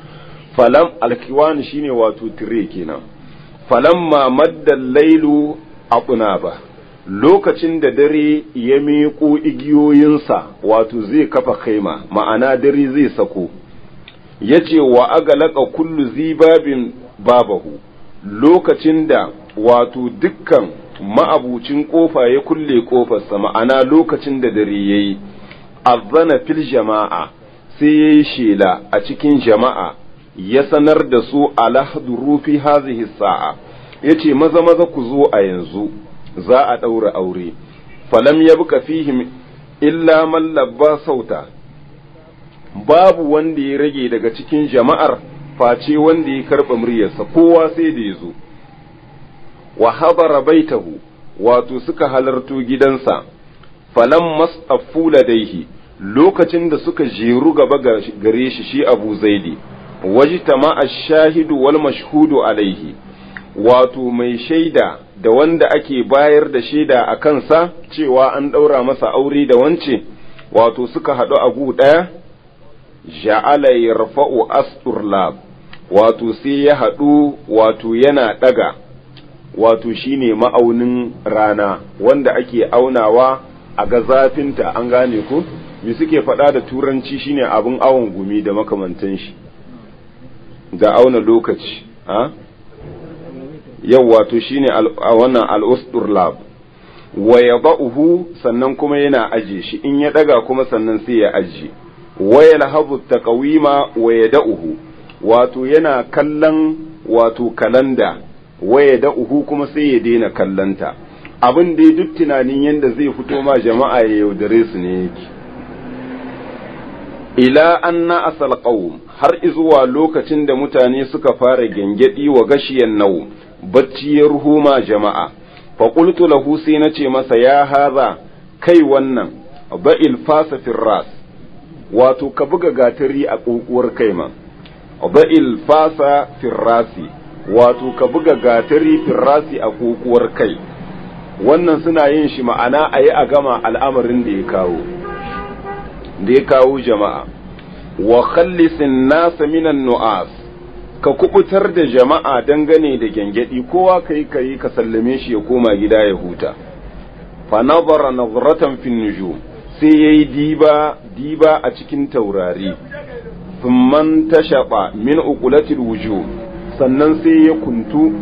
falam alkiwan shine wato tire kenan falamma madda lailu abuna ba lokacin da dare ya miƙo igiyoyinsa wato zai kafa kaima ma'ana dare zai sako ya ce wa agalaka kullu zibabin babahu lokacin da wato dukkan ma'abucin kofa ya kulle kofarsa ma'ana lokacin da dare ya yi azana fil jama'a sai ya yi shela a cikin jama'a ya sanar da su alahduru fi hazihi sa'a ya ce maza maza ku zo a yanzu za a ɗaura aure falam ya buka fihim illa man labba sauta babu wanda ya rage daga cikin jama'ar face wanda ya karɓa muryarsa kowa sai da ya zo wa habara baitahu wato suka halarto gidansa falam mas'afu ladaihi lokacin da suka jeru gaba gare shi shi abu zaidi wajtama ash-shahidu wal mashhudu alaihi wato mai shaida da wanda ake bayar da shaida a kansa cewa an ɗaura masa aure da wance wato suka haɗu a gu ɗaya ja'ala yarfa'u asturlab wato sai ya haɗu wato yana ɗaga wato shine ma'aunin rana wanda ake aunawa a ga zafinta an gane ku me suke faɗa da turanci shine abin awon gumi da makamantan shi da auna lokaci ha yau wato shine a wannan al'ustur lab wa yada'uhu sannan kuma yana aje shi in ya daga kuma sannan sai ya aje wa yalhabu taqwima wa yada'uhu wato yana kallon wato kalanda wa yada'uhu kuma sai ya daina kallanta abin da duk tunanin yanda zai fito ma jama'a ya yaudare su ne yake ila anna asal qawm har izuwa lokacin da mutane suka fara gengedi wa gashiyan nau bacci ya ruhuma jama'a fa qultu lahu sai nace masa ya haza kai wannan ba'il fasa firras wato ka buga gatari a kokuwar kai ma ba'il fasa firrasi wato ka buga gatari firrasi a kokuwar kai wannan suna yin shi ma'ana a yi a gama al'amarin da ya kawo da ya kawo jama'a wa khallisin nasa minan nu'as ka kubutar da jama'a dangane da gyangyaɗi kowa ka yi ka yi ka sallame shi ya koma gida ya huta fa nazara nazratan fin nujum sai yayi diba diba a cikin taurari thumman tashaba min uqulatil wujuh sannan sai ya kuntu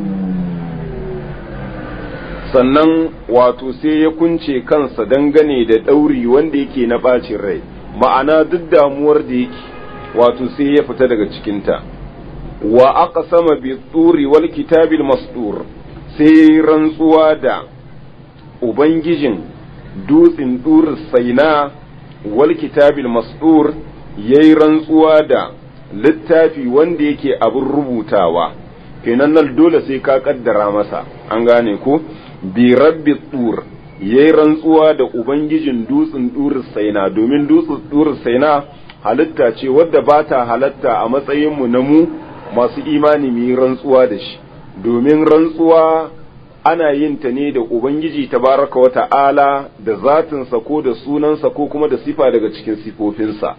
sannan wato sai ya kunce kansa dangane da ɗauri wanda yake na ɓacin rai ma'ana duk damuwar da yake wato sai ya fita daga cikinta wa aka sama bi tsuri wal kitabil mastur sai rantsuwa da ubangijin dutsen dur saina wal kitabil mastur yayi rantsuwa da littafi wanda yake abin rubutawa kenan nan dole sai ka kaddara masa an gane ko bi rabbi tur yayi rantsuwa da ubangijin dutsen dur saina domin dutsen dur saina halitta ce wadda ba ta halatta a matsayinmu na mu masu imani mu yi rantsuwa da shi domin rantsuwa ana yin ta ne da ubangiji tabaraka wa ta'ala da zatinsa ko da sunansa ko kuma da sifa daga cikin sifofinsa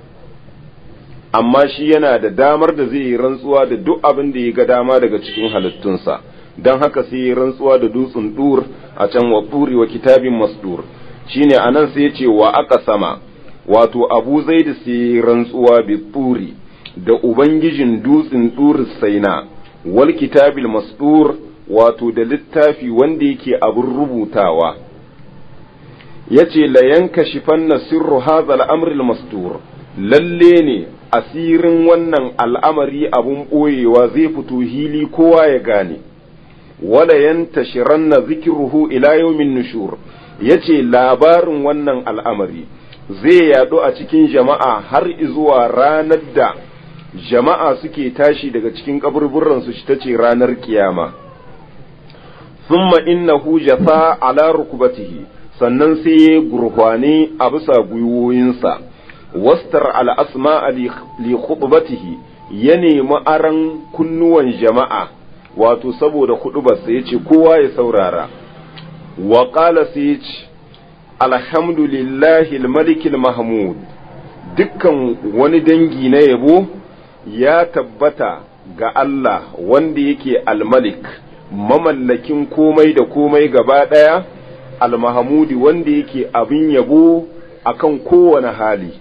amma shi yana da damar da zai yi rantsuwa da duk abin da ya ga dama daga cikin halittunsa don haka sai yi rantsuwa da dutsen dur a can wa turi wa kitabin masdur shine anan sai ya ce wa aka sama wato abu zai da sai rantsuwa bi turi da ubangijin dutsen turi saina wal kitabil masdur wato da littafi wanda yake abin rubutawa yace la yankashifanna sirru hadha al-amr al-masdur lalle ne asirin wannan al'amari abun boyewa zai fito hili kowa ya gane wala yantashiranna zikruhu ila yawmin nushur yace labarin wannan al'amari zai yaɗu a cikin jama'a har zuwa ranar da jama'a suke tashi daga cikin kaburburansu shi ta ce ranar kiyama summa innahu jasa ala rukubatihi sannan sai ya gurhwane a bisa gwiwoyinsa wastar al'asma li khutbatihi ya nemi aran kunnuwan jama'a wato saboda huɗubarsa ya ce kowa ya saurara wa ƙala sai ya ce alhamdulillahi malikil mahmud dukkan wani dangi na yabo ya tabbata ga Allah wanda yake almalik mamallakin komai da komai gaba ɗaya almahamudi wanda yake abin yabo akan kowane hali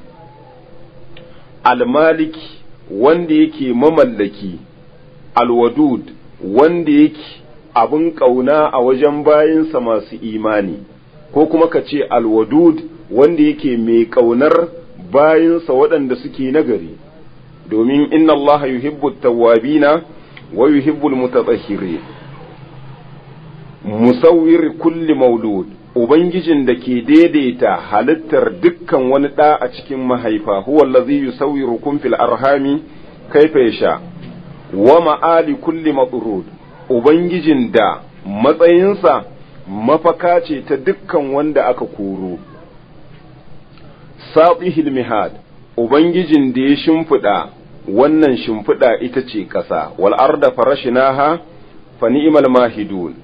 almaliki wanda yake mamallaki alwadud wanda yake abin ƙauna a wajen bayinsa masu imani ko kuma ka ce alwadud wanda yake mai ƙaunar bayinsa waɗanda suke nagari domin inna Allah yuhibbu tawwabina wa yuhibbu mutatahhirin musawwir kulli maulud ubangijin da ke daidaita halittar dukkan wani ɗa a cikin mahaifa huwa allazi yusawwirukum fil arhami kaifa yasha wa ma'ali kulli matrud ubangijin da matsayinsa mafaka ce ta dukkan wanda aka koro sabihil mihad ubangijin da ya shimfiɗa wannan shimfiɗa ita ce ƙasa wal arda farashinaha fa ni'mal mahidun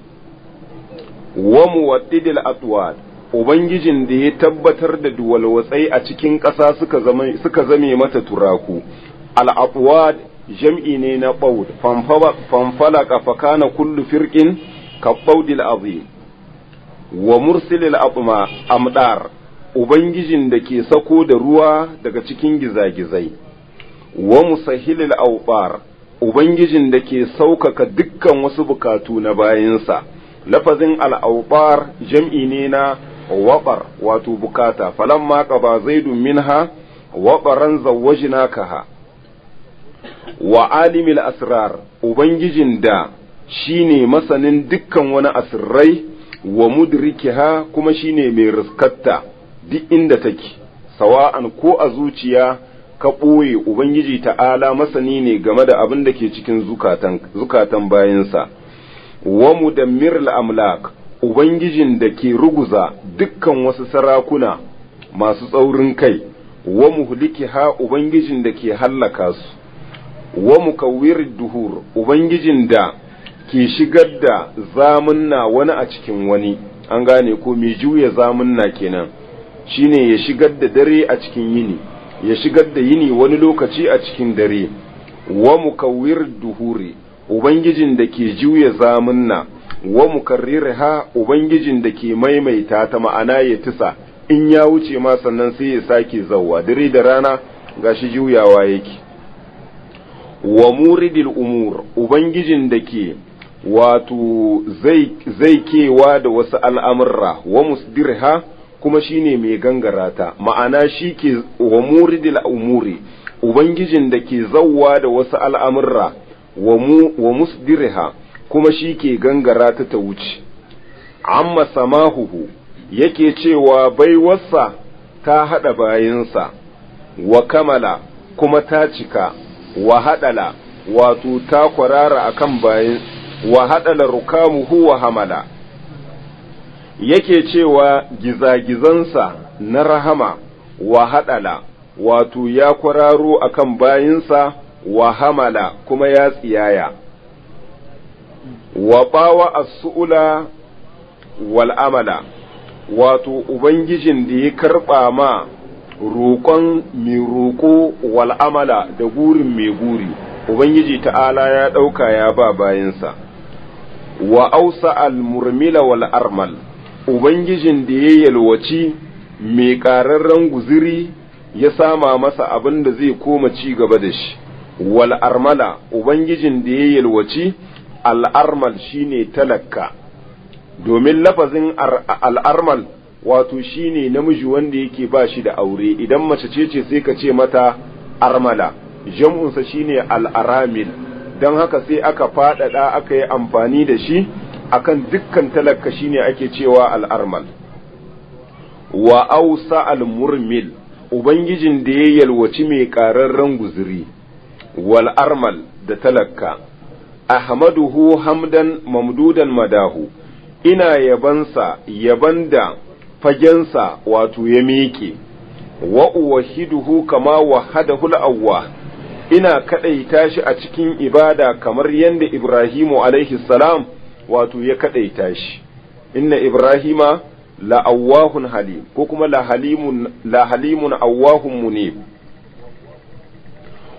wa muwaddidil atwad ubangijin da ya tabbatar da duwalwatsai a cikin ƙasa suka zama suka zame mata turaku al atwad jam'i ne na baud fanfalaka fa kana kullu firqin ka baudil azim wa mursilil atma amdar ubangijin da ke sako da ruwa daga cikin gizagizai wa musahilil awbar ubangijin da ke saukaka dukkan wasu bukatu na bayansa lafazin al'aubar jam'i ne na waɓar wato bukata falamma qaba zaidun minha waɓaran zawwajnakaha wa alimil asrar ubangijin da shine masanin dukkan wani asirrai wa mudrikiha kuma shine mai riskatta duk inda take sawa'an ko a zuciya ka ɓoye ubangiji ta'ala masani ne game da abin da ke cikin zukatan, zukatan bayansa wa mudammir amlak ubangijin da ke ruguza dukkan wasu sarakuna masu tsaurin kai wa muhlikiha ubangijin da ke hallaka su wa mukawwir duhur ubangijin da ke shigar da zamunna wani a cikin wani an gane ko mai juya zamunna kenan shine ya shigar da dare a cikin yini ya shigar da yini wani lokaci a cikin dare wa mukawwir duhuri ubangijin da ke juya zamunna wa mukarrirha ubangijin da ke maimaita ta ma'ana ya tisa in ya wuce ma sannan sai ya sake zawwa dare da rana gashi juyawa yake wa muridil umur ubangijin da ke wato zai kewa da wasu al'amurra wa musdirha kuma shine mai gangara ta ma'ana shi ke wa muridil umuri ubangijin da ke zawwa da wasu al'amurra wa musdirha kuma shi ke gangara ta ta wuce amma samahuhu yake cewa baiwarsa ta haɗa bayansa wa kamala kuma ta cika wa haɗala wato ta kwarara akan bayan wa haɗala rukamuhu wa hamala yake cewa gizagizansa na rahama wa haɗala wato ya kwararo akan bayinsa wa hamala kuma ya tsiyaya wa bawa as-su'ula wal amala wato ubangijin da ya karɓa ma roƙon mai roƙo wal amala da gurin mai guri ubangiji ta'ala ya ɗauka ya ba bayansa wa ausa al-murmila wal armal ubangijin da ya yalwaci mai ƙararren guziri ya sama masa abin da zai koma ci gaba da shi wal armala ubangijin da ya yalwaci al'armal shine talakka domin lafazin al'armal wato shine namiji wanda yake ba shi da aure idan mace ce ce sai ka ce mata armala jam'unsa shine al'aramil don haka sai aka faɗaɗa aka yi amfani da shi akan dukkan talakka shine ake cewa al'armal wa ausa al-murmil ubangijin da ya yalwaci mai ƙararren guziri wal armal da talakka ahmaduhu hamdan mamdudan madahu ina yabansa yaban da fagensa wato ya miƙe wa uwahiduhu kama wahadahu al-awwah ina kadaita shi a cikin ibada kamar yadda Ibrahimu alaihi salam wato ya kadaita shi inna Ibrahima la awwahun halim ko kuma la halimun la halimun awwahun munib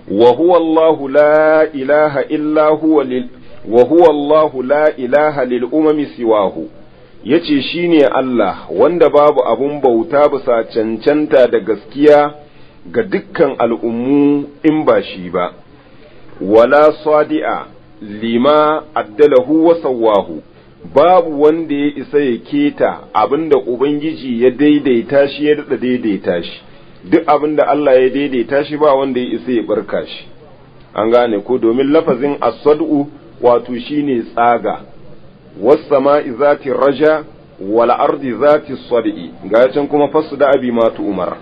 wa huwa Allahu la ilaha illa huwa lil wa huwa Allahu la ilaha lil umami siwahu yace shine Allah wanda babu abun bauta bisa cancanta da gaskiya ga dukkan al'ummu in ba shi ba wala sadi'a lima addalahu wa sawwahu babu wanda ya isa ya keta abinda ubangiji ya daidaita shi ya daɗa daidaita shi duk abinda Allah ya daidaita shi ba wanda ya isa ya barka shi an gane ko domin lafazin asadu wato shine tsaga was-sama'i zati raja wal ardi zati sadi ga can kuma fasu da abi matu umar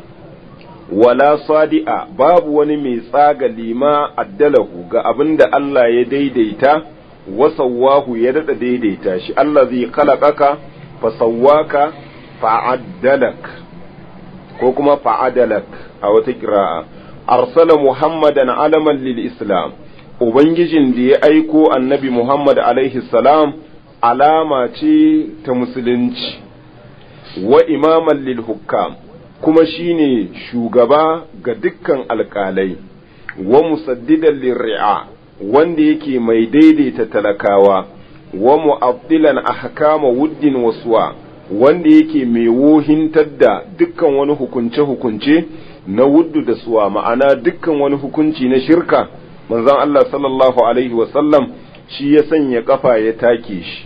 wala sadi'a babu wani mai tsaga lima addalahu ga abinda Allah ya daidaita wasawwahu ya daɗa daidaita shi Allah zai kalakaka fasawwaka fa'addalak ko kuma fa'adalak a wata kira'a arsala muhammadan alaman lil islam ubangijin da ya aiko annabi muhammad alaihi salam alama ce ta musulunci wa imaman lil hukam kuma shine shugaba ga dukkan alƙalai wa musaddidan lirri'a wanda yake mai daidaita talakawa wa mu'abdilan ahkama wuddin wasuwa wanda yake mai wohintar da dukkan wani hukunce-hukunce na wuddu da suwa ma'ana dukkan wani hukunci na shirka manzon Allah sallallahu alaihi wasallam shi ya sanya kafa ya take shi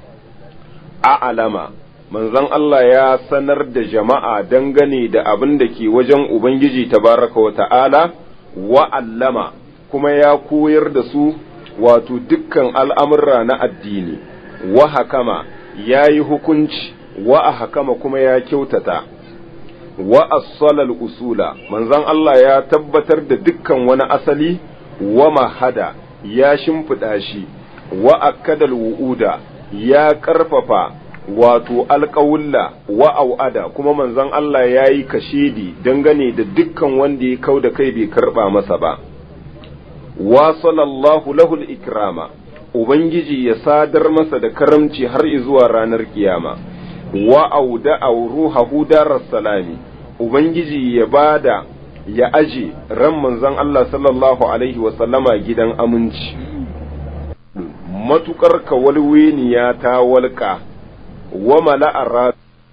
a alama manzon Allah ya sanar da jama'a dangane da abin da ke wajen Ubangiji tabaraka wa ta'ala wa allama kuma ya koyar da su wato dukkan al'amurra na addini wa hakama ya yi hukunci wa a hakama kuma ya kyautata wa as-salal usula manzon Allah ya tabbatar da dukkan wani asali wa mahada ya shimfiɗa shi wa akadal wu'uda ya ƙarfafa wato alƙawulla wa au'ada kuma manzon Allah ya yi kashedi dangane da dukkan wanda ya kau da kai bai karɓa masa ba wa sallallahu lahul ikrama ubangiji ya sadar masa da karamci har zuwa ranar kiyama wa auda ruhahu darar salami ubangiji ya bada ya aje ran manzon Allah sallallahu alaihi wa sallama gidan aminci matukar kawalweniya ta walƙa wa mala'ar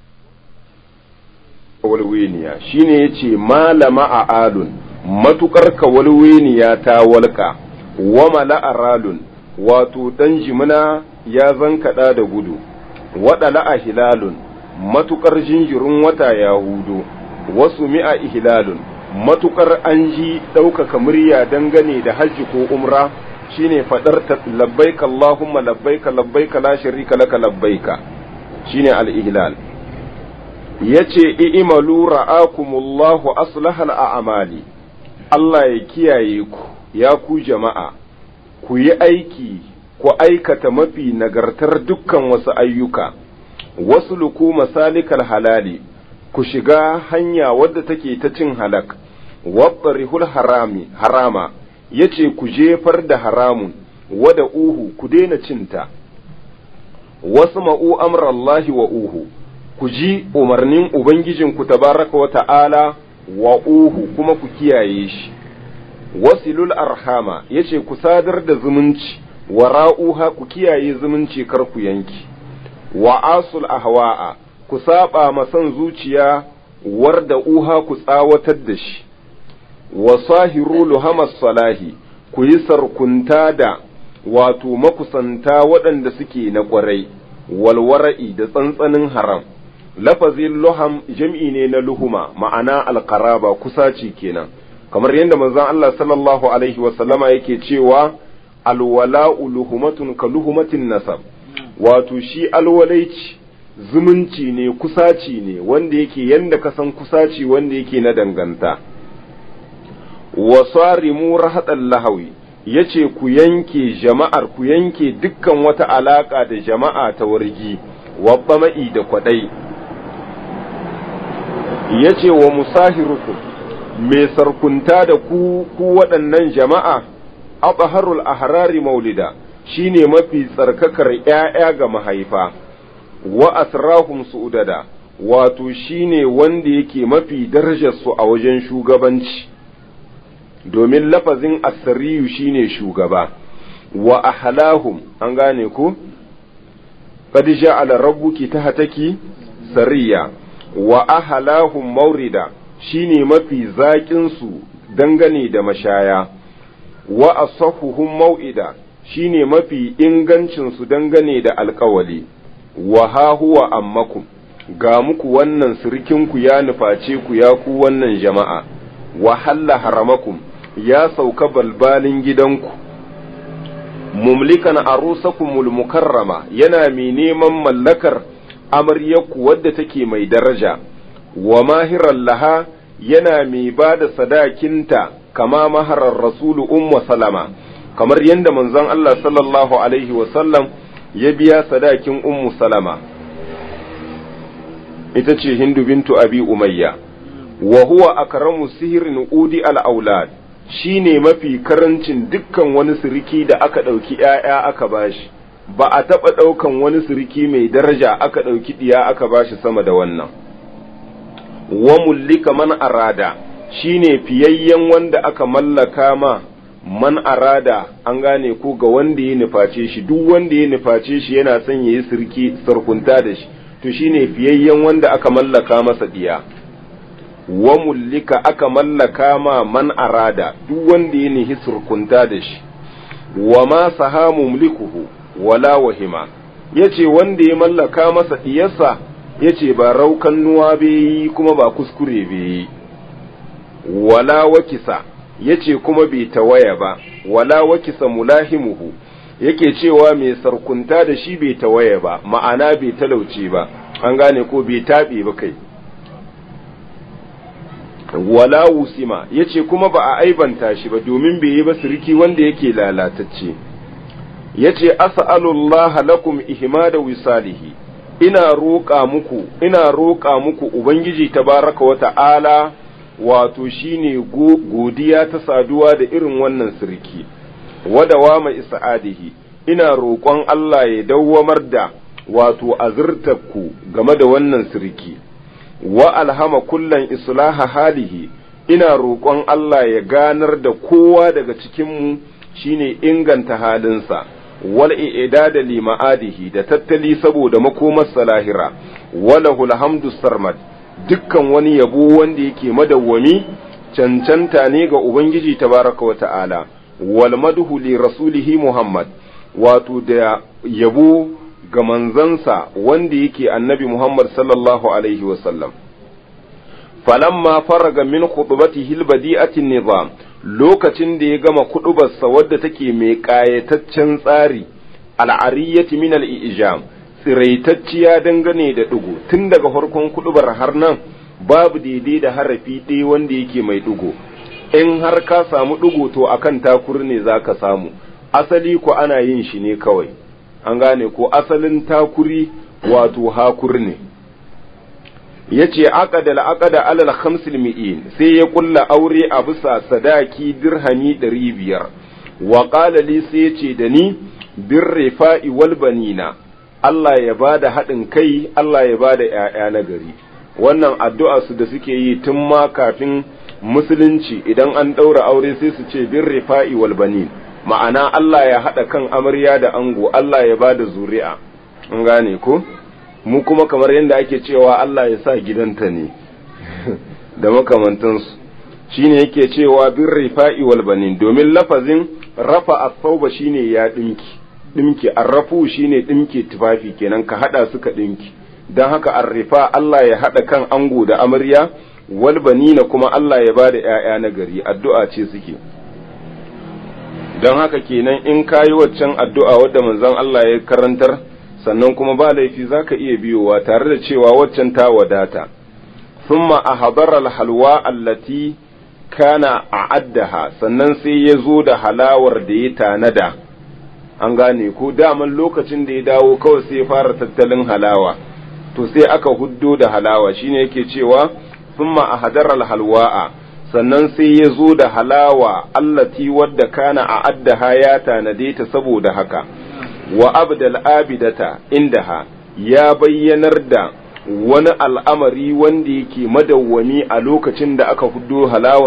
kawalweniya shine yace malama a alun matukar kawalweniya ta walƙa wa mala'aralun wato ɗan jimina ya zankaɗa da gudu waɗala a hilalun matukar jinjirin wata ya hudo wasu mi'a ihlalun matukar an ji ɗaukaka murya dangane da hajji ko umra shine faɗar ta labbaika Allahumma labbaika labbaika la sharika laka labbaika shine al-ihlal yace i'malu ra'akumullahu aslahal a'mali Allah ya kiyaye ku ya ku jama'a ku yi aiki ku aikata mafi nagartar dukkan wasu ayyuka wasu luku masalikal halali ku shiga hanya wadda take ta cin halak waɓarihul harami harama yace ku jefar da haramun wada uhu ku daina cinta wasu ma'u amrallahi wa uhu ku ji umarnin ubangijinku tabaraka wa ta'ala wa uhu kuma ku kiyaye shi wasilul arhama yace ku sadar da zumunci wa ra'uha ku kiyaye zumunci kar ku yanki wa asul ahwa'a ku saba masan zuciya warda uha ku tsawatar da shi wa sahiru luhamas salahi ku yi sarkunta da wato makusanta waɗanda suke na ƙwarai walwara'i da tsantsanin haram lafazin luham jam'i ne na luhuma ma'ana alqaraba kusaci kenan kamar yadda manzon Allah sallallahu alaihi wasallama yake cewa alwala'u luhumatun ka luhumatin nasab wato shi alwalaici zumunci ne kusaci ne wanda yake yanda ka san kusaci wanda yake na danganta wa sarimu rahadan lahawi yace ku yanke jama'ar ku yanke dukkan wata alaka da jama'a ta wargi wa bama'i da kwadai yace wa musahirukum mai sarkunta da ku ku waɗannan jama'a abaharul ahrari maulida shine mafi tsarkakar ‘ya'ya ga mahaifa wa asrahum su'udada wato shine wanda yake mafi darajarsu a wajen shugabanci domin lafazin asariyu shine shugaba wa ahlahum an gane ku qad ja'ala rabbuki tahtaki sariya wa ahlahum maurida shine mafi zaƙin su dangane da mashaya wa asahuhum mau'ida shine mafi ingancin su dangane da alƙawali wa ha huwa ammakum ga muku wannan sirkinku ya nuface ku ya ku wannan jama'a wa halla haramakum ya sauka balbalin gidanku mumlikan arusakumul mukarrama yana mai neman mallakar amaryarku wadda take mai daraja wa mahiran laha yana mai ba da sadakinta kama maharar rasulu umma salama kamar yadda manzon Allah sallallahu alaihi wasallam ya biya sadakin ummu salama ita ce hindu bintu abi umayya wa huwa akramu sihirin udi al-aulad shine mafi karancin dukkan wani siriki da aka ɗauki ‘ya'ya aka bashi ba a taɓa ɗaukan wani siriki mai daraja aka ɗauki ɗiya aka bashi sama da wannan wa mullika man arada shine fiyayyen wanda aka mallaka ma man arada an gane ko ga wanda ya nuface shi duk wanda ya nuface shi yana son ya yi sirki sarkunta da shi to shine fiyayyen wanda aka mallaka masa diya wa mullika aka mallaka ma man arada duk wanda ya nihi surkunta da shi wa ma sahamu mulkuhu wala wahima yace wanda ya mallaka masa diyarsa yace ba raukan nuwa bai yi kuma ba kuskure bai yi wala wakisa yace kuma bai tawaya ba wala wakisa mulahimuhu yake cewa mai sarkunta da shi bai tawaya ba ma'ana bai talauce ba an gane ko bai taɓe ba kai wala wusima yace kuma ba a aibanta shi ba domin bai yi ba sirki wanda yake lalatacce yace as'alullaha lakum ihmada wisalihi ina roƙa muku ina roƙa muku ubangiji tabaraka wa ta'ala wato shine godiya ta saduwa da irin wannan sirki wadawa mai isa'adihi ina roƙon Allah ya dawwamar da wato azurtarku game da wannan sirki wa alhama kullan islaha halihi ina roƙon Allah ya ganar da kowa daga cikinmu shine inganta halinsa wal i'dada li ma'adihi da tattali saboda makomar salahira walahul hamdu sarmad dukkan wani yabo wanda yake madawwami cancanta ne ga ubangiji tabaraka wa ta'ala wal madhu li rasulihi muhammad wato da yabo ga manzansa wanda yake annabi Muhammad sallallahu alaihi wasallam. Falamma faraga min khutbatihi albadi'atin nizam lokacin da ya gama kuɗubarsa wadda take mai ƙayataccen tsari al'ariyyati min al'ijam tsiraitacciya dangane da ɗigo tun daga farkon kuɗubar har nan babu daidai da harafi ɗaya wanda yake mai ɗigo in har ka samu ɗigo to akan takur ne za ka samu asali ko ana yin shi ne kawai an gane ko asalin takuri wato hakur ne ya ce aqada al'aqada alal khamsil mi'in sai ya kulla aure a bisa sadaki dirhami ɗari biyar wa qala li sai ya ce da ni bir rifa'i wal banina Allah ya bada haɗin kai Allah ya bada ƴaƴa na gari wannan addu'a su da suke yi tun ma kafin musulunci idan an ɗaura aure sai su ce bir rifa'i wal banin ma'ana Allah ya haɗa kan amarya da ango Allah ya ba da zuri'a an gane ko mu kuma kamar yadda ake cewa Allah ya sa gidanta ne da makamantansu shine yake cewa bin rifa'i wal banin domin lafazin rafa as-sauba shine ya dinki dinki arrafu shine dinki tufafi kenan ka hada suka dinki dan haka arrifa Allah ya hada kan ango da amarya wal banina kuma Allah ya bada ƴaƴa na gari addu'a ce suke don haka kenan in kayi waccan addu'a wadda manzon Allah ya karantar sannan kuma ba laifi za ka iya biyowa tare da cewa waccan ta wadata thumma a habara halwa allati kana a addaha sannan sai ya zo da halawar da ya tanada an gane ko daman lokacin da ya dawo kawai sai ya fara tattalin halawa to sai aka huddo da halawa shine yake cewa thumma a hadaral halwa'a sannan sai ya zo da halawa allati wadda kana a addaha ya tanade ta saboda haka wa abdal abidata indaha ya bayyanar da wani al'amari wanda yake madawwami a lokacin da aka hudo halawar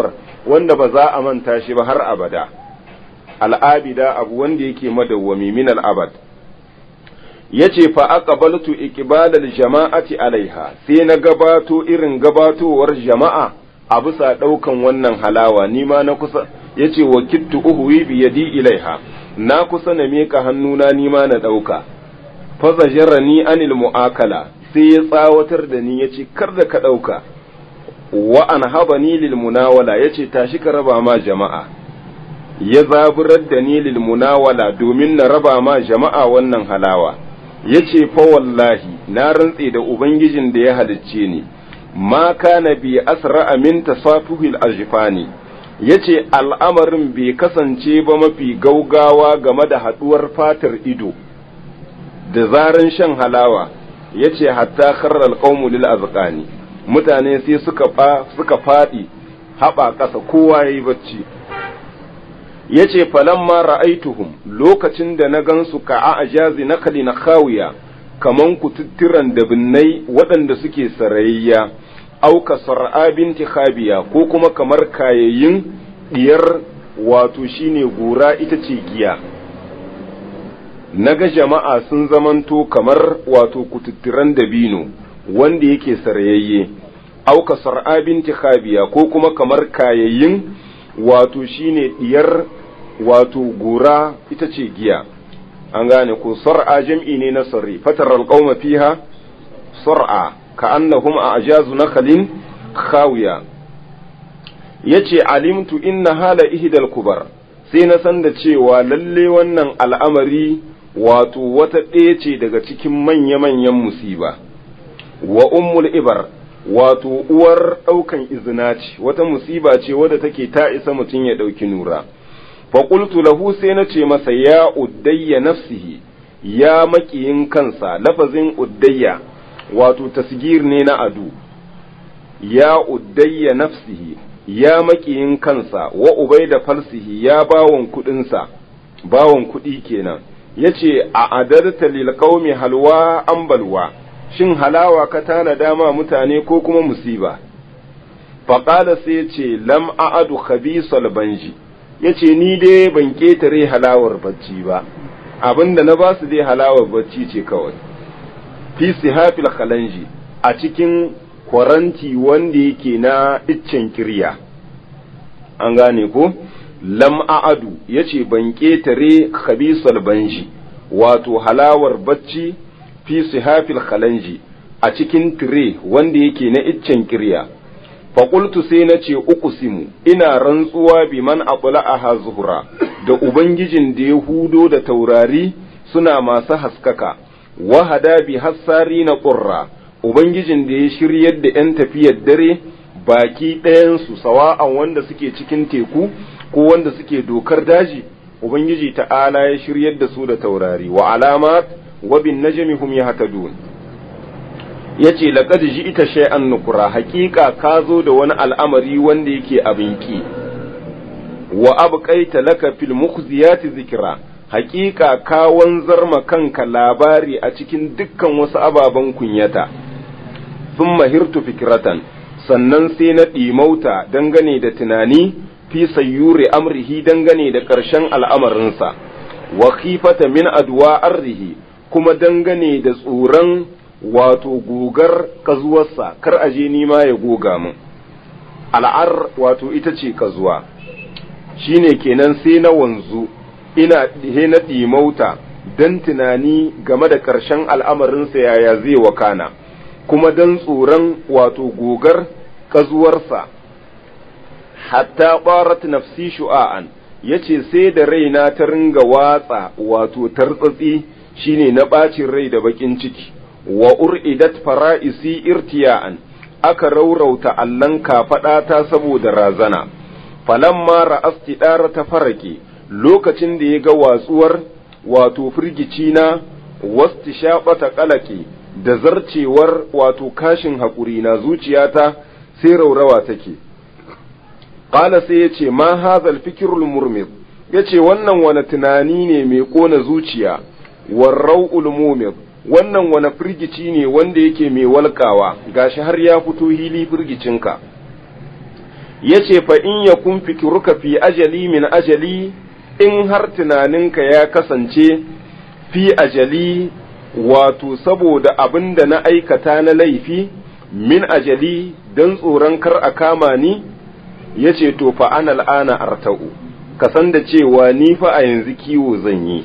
wanda ba za a manta shi ba har abada al'abida abu wanda yake madawwami min al'abad yace fa aqbaltu iqbalal jama'ati alaiha sai na gabato irin gabatowar jama'a a bisa daukan wannan halawa ni ma na kusa yace wa kittu uhwi bi yadi ilaiha na kusa na meka hannuna ni ma na dauka fa zajarani anil mu'akala sai ya tsawatar da ni yace kar da ka dauka wa anhabani lil munawala yace tashi ka raba ma jama'a ya zaburar da ni lil munawala domin na raba ma jama'a wannan halawa yace fa wallahi na rantse da ubangijin da ya halicce ni ma kana bi asra min tasafuhil ajfani yace al'amarin bai kasance ba mafi gaugawa game da haduwar fatar ido da zaran shan halawa yace hatta kharra alqawmu lil azqani mutane sai suka fa suka fadi haba kasa kowa yayi bacci yace falamma ra'aituhum lokacin da na gansu ka a ajazi nakali na khawiya kaman kututturan da binnai waɗanda suke sarayya auka sar'a binti khabiya ko kuma kamar kayayyin diyar wato shine gura ita ce giya naga jama'a sun zamanto kamar wato kututturan dabino wanda yake sarayayye auka sar'a binti khabiya ko kuma kamar kayayyin wato shine diyar wato gora ita ce giya an gane ko sar'a jam'i ne na sarri fatar alqauma fiha sar'a ka annahum a ajazu nakhalin khawiya yace alimtu inna hala ihdal kubar sai na san da cewa lalle wannan al'amari wato wata ɗaya ce daga cikin manya-manyan musiba wa ummul ibar wato uwar ɗaukan izina ce wata musiba ce wadda take ta isa mutum ya ɗauki nura faƙultu lahu sai na ce masa ya uddayya nafsihi ya maƙiyin kansa lafazin uddayya wato tasgir ne na adu ya uddayya nafsihi ya maƙiyin kansa wa ubai da falsihi ya bawon kuɗinsa bawon kuɗi kenan ya ce a adarta lil qaumi halwa an balwa shin halawa ka tana dama mutane ko kuma musiba faƙala sai ce lam a'adu khabisal banji ya ce ni dai ban ƙetare halawar bacci ba abinda na ba su dai halawar bacci ce kawai fi sihafil khalanji a cikin kwaranti wanda yake na iccen kirya an gane ko lam a'adu ya ce ban ƙetare khabisal banji wato halawar bacci fi sihafil khalanji a cikin tire wanda yake na iccen kirya faƙultu sai na ce uqsimu ina rantsuwa bi man a zuhura da ubangijin da ya hudo da taurari suna masu haskaka wahada bi hassari na ƙurra ubangijin da ya shiryar da 'yan tafiyar dare baki ɗayansu sawa'an wanda suke cikin teku ko wanda suke dokar daji ubangiji ta'ala ya shiryar da su da taurari wa alamat wa bin najmi hum yahtadun yace laqad ji'ta shay'an nukura haqiqa ka zo da wani al'amari wanda yake abin ki wa abqaita laka fil mukhziyati zikra haqiqa ka wanzar ma kanka labari a cikin dukkan wasu ababen kunyata thumma hirtu fikratan sannan sai na ɗimauta dangane da tunani fi sayyuri amrihi dangane da ƙarshen al'amarinsa wa khifata min adwa arrihi kuma dangane da tsoron wato gogar kazuwarsa kar aje ni ma ya goga min al'ar wato ita ce kazuwa shine kenan sai na wanzu ina he na ɗimauta don tunani game da ƙarshen al'amarinsa yaya zai wakana kuma don tsoron wato gogar kazuwarsa hatta ɓarat nafsi shu'a'an yace sai da raina ta ringa watsa wato tartsatsi shine na ɓacin rai da baƙin ciki wa ur'idat fara'isi irtiya'an aka raurauta allan kafaɗata saboda razana falamma ra'asti ɗara ta farake lokacin da ya ga watsuwar wato firgici na wasti shaɓata ƙalaƙe da zarcewar wato kashin haƙuri na zuciyata sai raurawa take ƙala sai ya ce ma hazal fikirul murmir ya ce wannan wani tunani ne mai ƙona zuciya warrau'ul mumir wannan wani firgici ne wanda yake mai walƙawa gashi har ya fito hili firgicinka yace fa in yakun fikruka fi ajali min ajali in har tunaninka ya kasance fi ajali wato saboda abin da na aikata na laifi min ajali don tsoron kar a kama ni ya ce to fa ana al'ana arta'u ka san da cewa ni fa a yanzu kiwo zan yi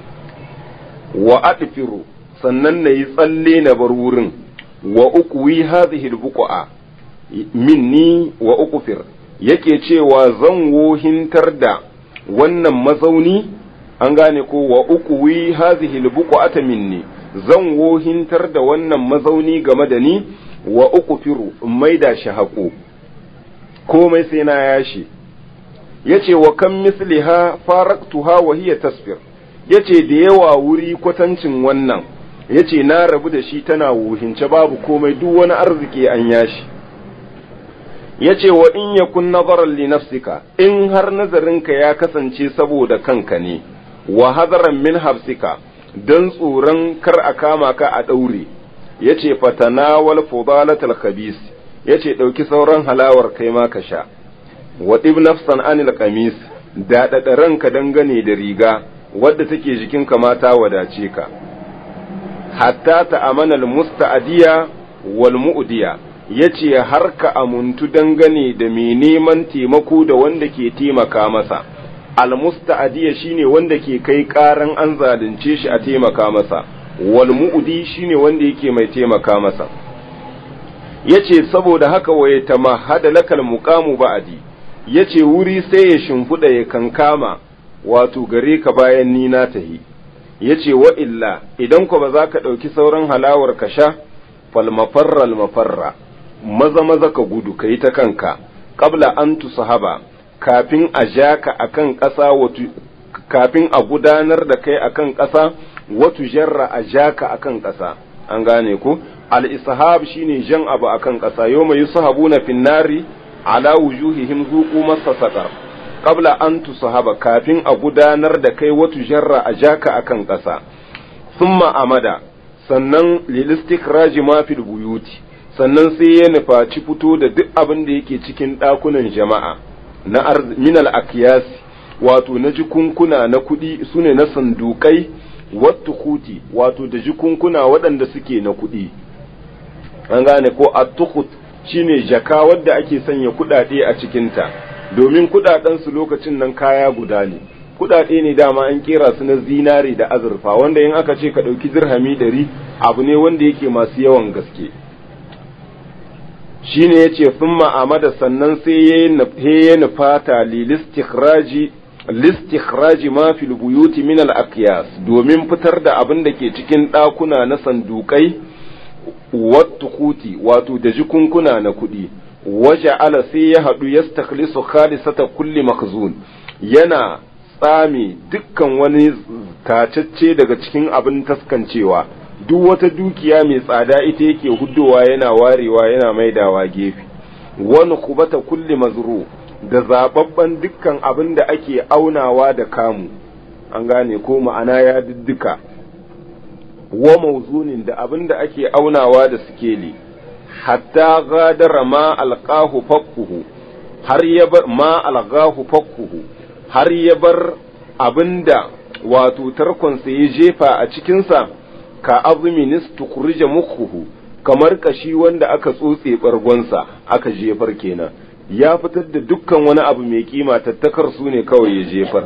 wa adfiru sannan na yi tsalle na bar wurin wa uku wi hadhihi albuqa minni wa uqfir yake cewa zan wohintar da wannan mazauni an gane ko wa uku wi hadhihi albuqa minni zan wohintar da wannan mazauni game da ni wa uku firu in maida shi haƙo komai sai na yashi yace wa kan misliha faraktuha wa hiya tasfir yace da yawa wuri kwatancin wannan yace na rabu da shi tana wuhince babu komai duk wani arziki an yashi yace wa in yakun nazaran li nafsika in har nazarinka ya kasance saboda kanka ne wa hadaran min habsika don tsoron kar a kama ka a ɗaure ya ce fatanawal fudalatal khabis ya ce ɗauki sauran halawar kai ma ka sha wa nafsan anil qamis daɗaɗa ranka dangane da riga wadda take jikinka mata wadace ka hatta ta amanal musta'adiya wal mu'diya ya ce har ka amuntu dangane da mai neman taimako da wanda ke taimaka masa almusta'adiya shine wanda ke kai karan an zalunce shi a taimaka masa wal mu'di shine wanda yake mai taimaka masa yace saboda haka waye tamahada lakal muqamu ba'di yace wuri sai ya shimfuda ya kankama wato gare ka bayan ni na tahi yace wa illa idan ko ba za ka dauki sauran halawar ka sha fal mafarra al mafarra maza maza ka gudu kai ta kanka qabla an tusahaba kafin a ja ka a kan ƙasa kafin a gudanar da kai a kan ƙasa watu jarra a ja ka a kan ƙasa an gane ku al-ishab shine jan abu a kan ƙasa yau mai sahabu na finnari ala wujuhihim zuqu masa saqar qabla an tusahaba kafin a gudanar da kai watu jarra a ja ka a kan ƙasa thumma amada sannan lilistikraji ma fil buyuti sannan sai ya nufaci fito da duk abin da yake cikin ɗakunan jama'a na minal akiyas wato na jikunkuna na kuɗi su ne na sandukai wattu kuti wato da jikunkuna waɗanda suke na kuɗi an gane ko attukut shine jaka wadda ake sanya kuɗaɗe a cikinta domin kuɗaɗensu lokacin nan kaya guda ne kuɗaɗe ne dama an kera su na zinari da azurfa wanda in aka ce ka ɗauki dirhami ɗari abu ne wanda yake masu yawan gaske shine yace thumma amada sannan sai ya nufata lilistikhraji listikhraji ma fil buyuti min al aqyas domin fitar da abin da ke cikin ɗakuna na sandukai wattukuti wato da jikunkuna na kuɗi waje ala sai ya haɗu ya stakhlisu khalisata kulli makhzun yana tsame dukkan wani tacacce daga cikin abin taskancewa duk wata dukiya mai tsada ita yake huddowa yana warewa yana maidawa gefe wani kubata kulli mazru da zababban dukkan abin da ake aunawa da kamu an gane ko ma'ana ya diddika wa mauzunin da abin da ake aunawa da sikeli hatta gadara ma alqahu fakkuhu har ya bar ma alqahu fakkuhu har ya bar abinda wato tarkonsa ya jefa a cikinsa ka azuminis tukurija mukhuhu kamar kashi wanda aka tsotse bargonsa aka jefar kenan ya fitar da dukkan wani abu mai kima tattakar su ne kawai ya jefar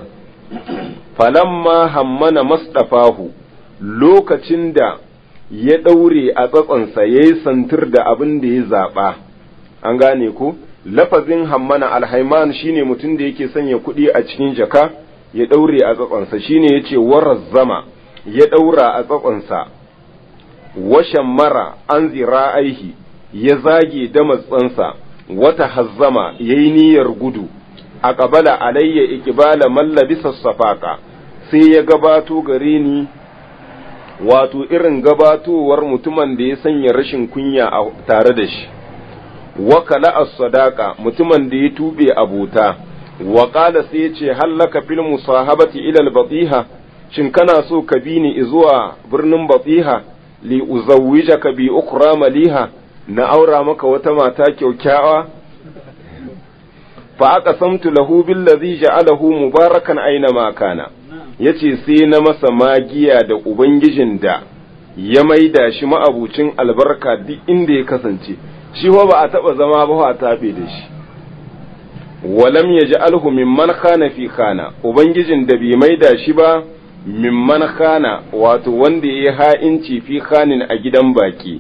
falamma hammana masdafahu lokacin da ya ɗaure a tsatsonsa ya yi santir da abin da ya zaɓa an gane ko lafazin hammana alhaiman shine mutum da yake sanya kuɗi a cikin jaka ya ɗaure a tsatsonsa shine ya ce warar zama ya ɗaura a tsatsonsa washan mara an zira aihi ya zage da matsansa wata hazzama ya yi niyyar gudu a ƙabala alayya ikibala mallabisa safaka sai ya gabato gare ni wato irin gabatowar mutumin da ya sanya rashin kunya a tare da shi wakala as-sadaqa mutumin da ya tube abota wa qala sai ya ce hallaka fil musahabati ila al-batiha shin kana so ka bi ni zuwa birnin batiha li uzawwijaka bi ukra maliha na aura maka wata mata kyaukyawa fa aka samtu lahu billazi ja'alahu mubarakan aina ma kana yace sai na masa magiya da ubangijin da ya maida shi ma'abucin albarka duk inda ya kasance shi ba a taba zama ba a tafe da shi walam yaj'alhu mimman khana fi khana ubangijin da bai maida shi ba mimman khana wato wanda ya ha'inci fi khanin a gidan baki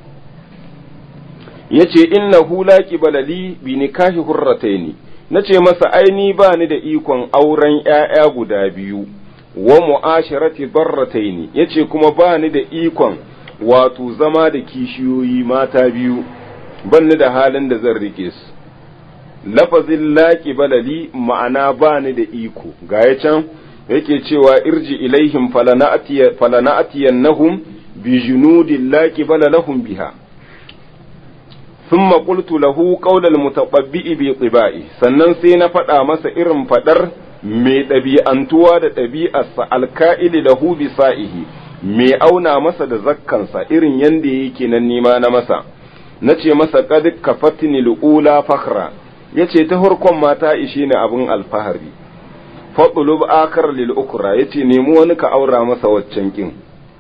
yace innahu la qibala li bi nikahi hurrataini nace masa aini ba ni da ikon auren ƴaƴa guda biyu wa mu'asharati barrataini yace kuma ba ni da ikon wato zama da kishiyoyi mata biyu ban ni da halin da zan rike su lafazin la qibala li ma'ana ba ni da iko ga ya can yake cewa irji ilaihim falana'tiyannahum bi junudin la qibala lahum biha ثم قلت له قول المتطبئ بطبائي sannan sai na faɗa masa irin faɗar mai ɗabi'antuwa da ɗabi'arsa alka'ili lahu bi sa'ihi mai auna masa da zakkansa irin yanda yake nan nima na masa na ce masa qad kafatni lula fakhra yace ta farkon mata ishe ni abin alfahari fadlub akar lil ukra yace nemi wani ka aura masa waccan kin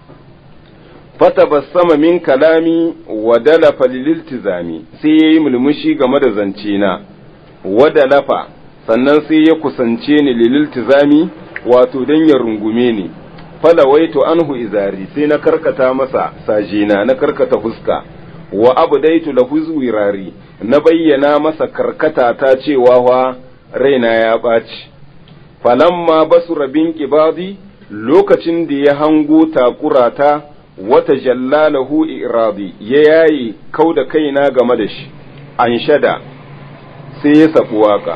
fatabassama min kalami wa dalafa lililtizami sai yayi mulmushi game da zance na wa dalafa sannan sai ya kusance ni lililtizami wato dan ya rungume ni falawaitu anhu izari sai na karkata masa sajina na karkata fuska wa abdaitu lahu zuwirari na bayyana masa karkata ta cewa wa raina ya ɓaci falamma basura bin qibadi lokacin da ya hango takurata wata jallalahu iradi ya yayi kau da kaina game da shi an shada sai ya sabu waka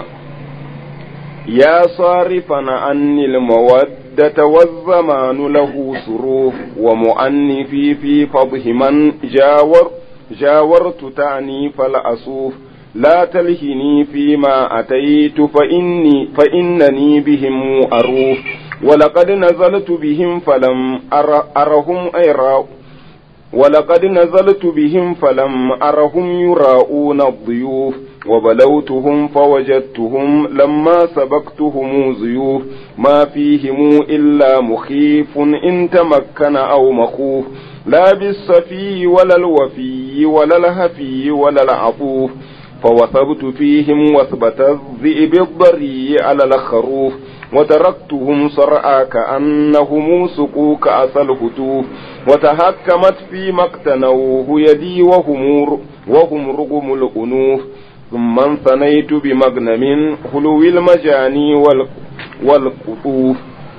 ya sarifana annil mawaddata wazzamanu lahu suruf wa mu'annifi fi fadhiman jawar jawartu ta'ni fal asuf لا تلهني فيما أتيت فإني فإنني بهم أروف ولقد نزلت بهم فلم أر أرهم أيرا ولقد نزلت بهم فلم أرهم يراؤون الضيوف وبلوتهم فوجدتهم لما سبقتهم ضيوف ما فيهم إلا مخيف إن تمكن أو مخوف لا بالصفي ولا الوفي ولا الهفي ولا العطوف فوثبت فيهم وثبت الذئب الضري على الخروف وتركتهم صرعى كأنهم سقوا كأس الهتوف وتهكمت فيما اقتنوه يدي وهم وهم رغم الأنوف ثم انثنيت بمغنم خلو المجاني والقطوف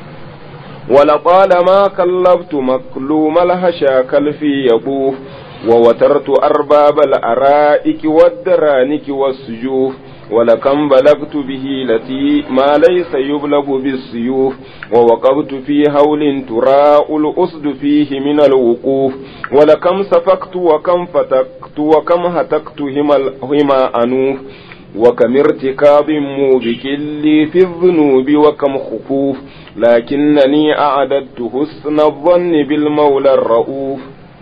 ولطالما كلبت مكلوم الهشا كالفي يطوف ووترت أرباب الأرائك والدرانك والسجوف ولكم بلغت به التي ما ليس يبلغ بالسيوف ووقفت في هول تراء الأسد فيه من الوقوف ولكم سفكت وكم فتكت وكم هتكت هما أنوف وكم ارتكاب موبك لي في الذنوب وكم خفوف لكنني أعددت حسن الظن بالمولى الرؤوف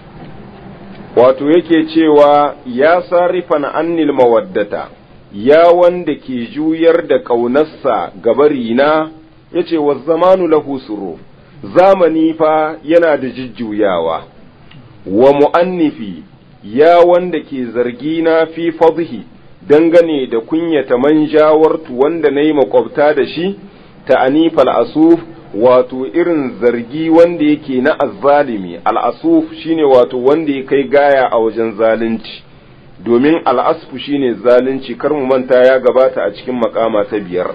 wato yake cewa ya sarifan annil mawaddata ya wanda ke juyar da ƙaunarsa gabarina ya ce wa zamanu lahu suru zamani fa yana da jujjuyawa wa mu'annifi ya wanda ke zargina fi fadhi dangane da kunyata manjawartu wanda na yi makwabta da shi ta anifal asuf wato irin zargi wanda yake na azzalimi al'asuf shine wato wanda ya kai gaya a wajen zalunci domin al'asfu shine zalunci kar mu manta ya gabata a cikin makama ta biyar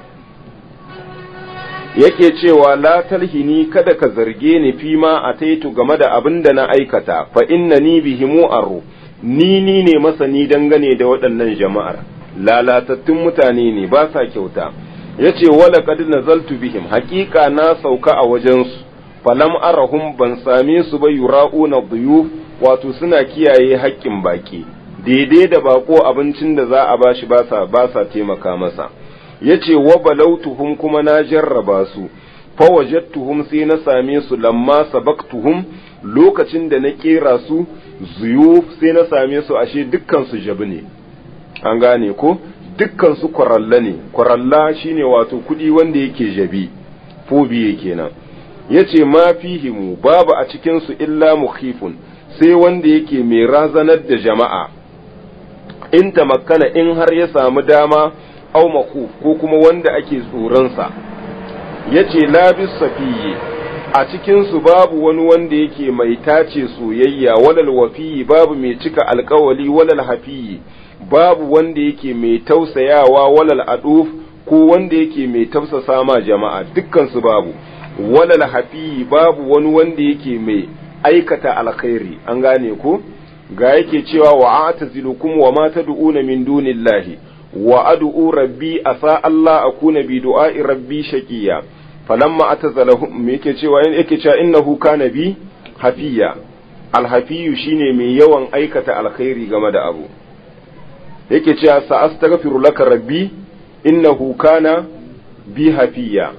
yake cewa la talhini kada ka zarge ni fi ma a taitu game da abin da na aikata fa inna ni bihimu aro ni ni ne masani dangane da waɗannan jama'ar lalatattun mutane ne ba sa kyauta ya ce wala kad nazaltu bihim haƙiƙa na sauka a wajensu falam arahum ban same su ba yura'una duyuf wato suna kiyaye haƙƙin baki daidai da bako abincin da za a bashi ba sa ba sa taimaka masa yace wa balautuhum kuma na jarraba su fa wajadtuhum sai na same su lamma sabaqtuhum lokacin da na kera su zuyuf sai na same su ashe dukkan su jabi ne an gane ko dukkan su kwaralla ne kwaralla shine wato kudi wanda yake jabi fobiye kenan yace ma fihimu babu a cikin su illa mukhifun sai wanda yake mai razanar da jama'a in tamakkana in har ya samu dama au makhuf ko kuma wanda ake tsoronsa yace labis safiyi a cikinsu babu wani wanda yake mai tace soyayya walal wafiyi babu mai cika alkawali walal hafiyi babu wanda yake mai tausayawa walal aduf ko wanda yake mai tausasa ma jama'a dukkansu babu walal hafiyi babu wani wanda yake mai aikata alkhairi an gane ko ga yake cewa wa atazilukum wa ma tad'una min dunillahi wa ad'u rabbi asa Allah akuna bi du'a'i rabbi shaqiya falamma atazalahum me yake cewa yake cewa innahu kana bi hafiya alhafiyu shine mai yawan aikata alkhairi game da abu yake cewa sa astaghfiru laka rabbi innahu kana bi hafiya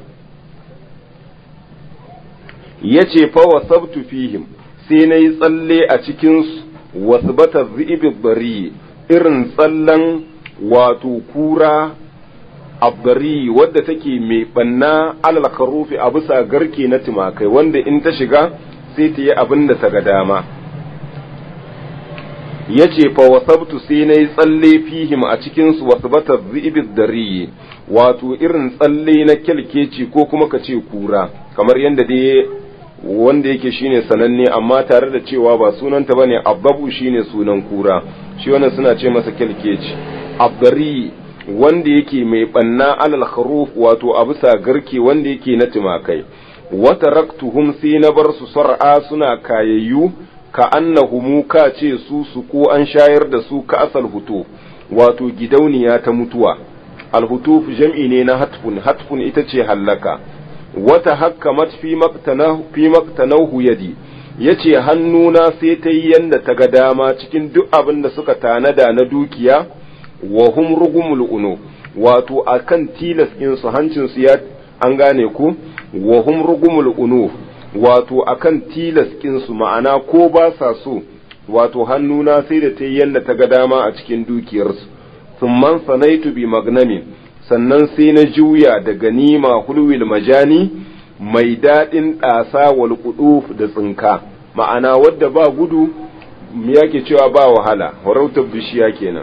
yace fa wasabtu fihim sai nayi tsalle a cikin wasbata dhibi bari irin tsallan wato kura abdari wadda take mai banna alal karufi a bisa garke na tumakai wanda in ta shiga sai ta yi abin da ta ga dama ya ce fa wasabtu sai na yi tsalle fihim a cikinsu wasu bata zibid dari wato irin tsalle na kyalkeci ko kuma ka ce kura kamar yadda dai wanda yake shine sananne amma tare da cewa ba sunanta bane abbabu shine sunan kura shi wannan suna ce masa kyalkeci abdari wanda yake mai banna alal kharuf wato a bisa garke wanda yake na tumakai wata raktuhum sai na bar su sar'a suna kayayyu ka annahumu ka ce su su ko an shayar da su ka asal hutu wato gidauniya ta mutuwa alhutuf jam'i ne na hatfun hatfun ita ce hallaka wata hakkamat fi maktanahu fi maktanahu yadi yace hannuna sai ta yi yanda ta ga dama cikin duk abin da suka tanada na dukiya wa hum rugumul unu wato akan tilas in su hancin su ya an gane ku wa hum rugumul unu wato akan tilas in su ma'ana ko ba sa so wato hannuna sai da ta yi yanda ta ga dama a cikin dukiyarsu thumman sanaitu bi magnamin sannan sai na juya da ganima hulwil majani mai daɗin ɗasa wal da tsinka ma'ana wadda ba gudu yake cewa ba wahala horautar bishiya kenan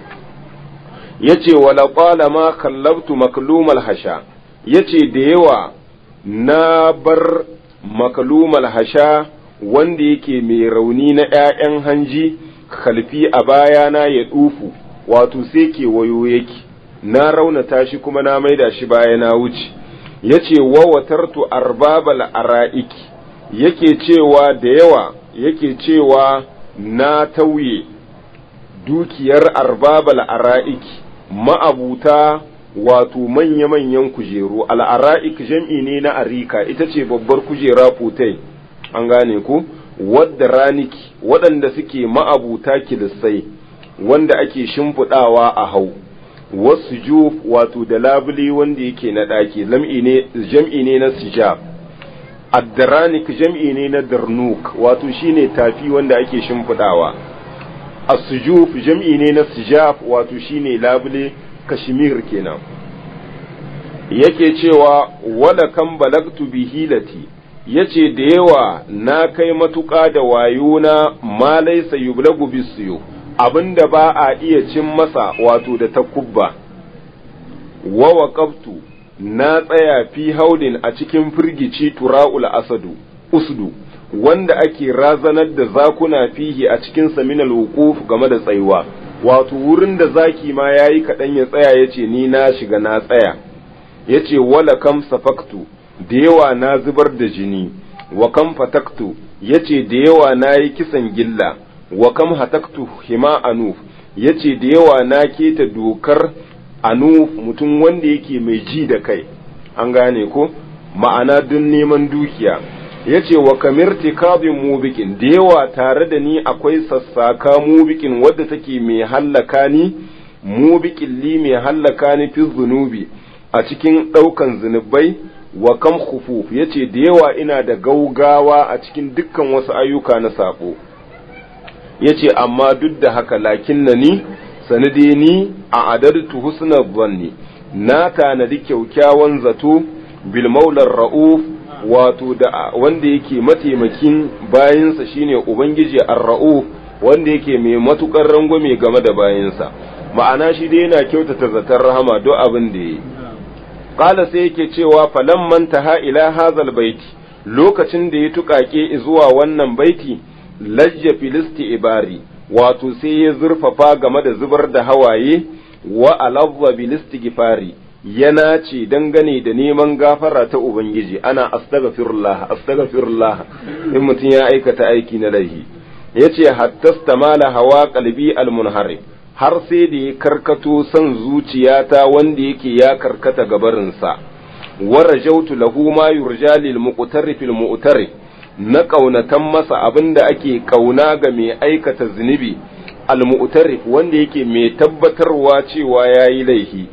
yace wala qala ma kallabtu maklumal hasha yace da yawa na bar maklumal hasha wanda yake mai rauni na ƴaƴan hanji khalfi a bayana ya dufu wato sai ke wayo yake na raunata shi kuma na maida shi baya na wuce yace wa watartu arbabal ara'iki yake cewa da yawa yake cewa na tauye dukiyar arbabal ara'iki ma'abuta wato manya-manyan kujeru al'ara'ik jam'i ne na arika ita ce babbar kujera fotai an gane ku wadda raniki waɗanda suke ma'abuta kilissai wanda ake shimfiɗawa a hau wasu juf wato da labule wanda yake na ɗaki jam'i ne na sijab addaranik jam'i ne na darnuk wato shine tafi wanda ake shimfiɗawa as-sujuf jam'i ne na sijaf wato shine labule kashmir kenan yake cewa wala kan balagtu bi hilati yace da yawa na kai matuƙa da wayona ma laysa yublagu bisiyo abinda ba a iya cin masa wato da takubba wa waqaftu na tsaya fi haudin a cikin firgici tura'ul asadu usdu wanda ake razanar da zakuna fihi a cikin saminal wuquf game da tsayuwa wato wurin da zaki ma yayi kaɗan ya tsaya yace ni na shiga na tsaya yace wala kam safaktu da yawa na zubar da jini wa kam fataktu yace da yawa na yi kisan gilla wa kam hataktu hima anuf yace da yawa na keta dokar anuf mutum wanda yake mai ji da kai an gane ko ma'ana don neman dukiya yace wa kamirti kabin mubikin da yawa tare da ni akwai sassaka mubikin wadda take mai hallaka ni mubikin li mai hallaka ni fi zunubi a cikin ɗaukan zunubai wa kam khufuf yace da yawa ina da gaugawa a cikin dukkan wasu ayyuka na sabo yace amma duk da haka lakin na ni sanade ni a adadtu husna dhanni na tanadi kyaukyawan zato bil maular ra'uf wato da wanda yake mataimakin bayinsa shine ubangiji ar-ra'uf wanda yake mai matukar rangwame game da bayinsa ma'ana shi dai yana kyautata zaton rahama do abin da yi qala sai yake cewa falamman taha ila hazal baiti lokacin da ya tukake zuwa wannan baiti lajja filisti ibari wato sai ya zurfafa game da zubar da hawaye wa alazza bilisti gifari yana ce dangane da neman gafara ta ubangiji ana astaghfirullah astaghfirullah in mutum ya aikata aiki na laihi yace hattastamala hawa qalbi almunharib har sai da ya karkato son zuciyata wanda yake ya karkata gabarinsa wa rajautu lahu ma yurja lil muqtarrif al mu'tarif na kaunatan masa abinda ake kauna ga mai aikata zunubi al mu'tarif wanda yake mai tabbatarwa cewa yayi laifi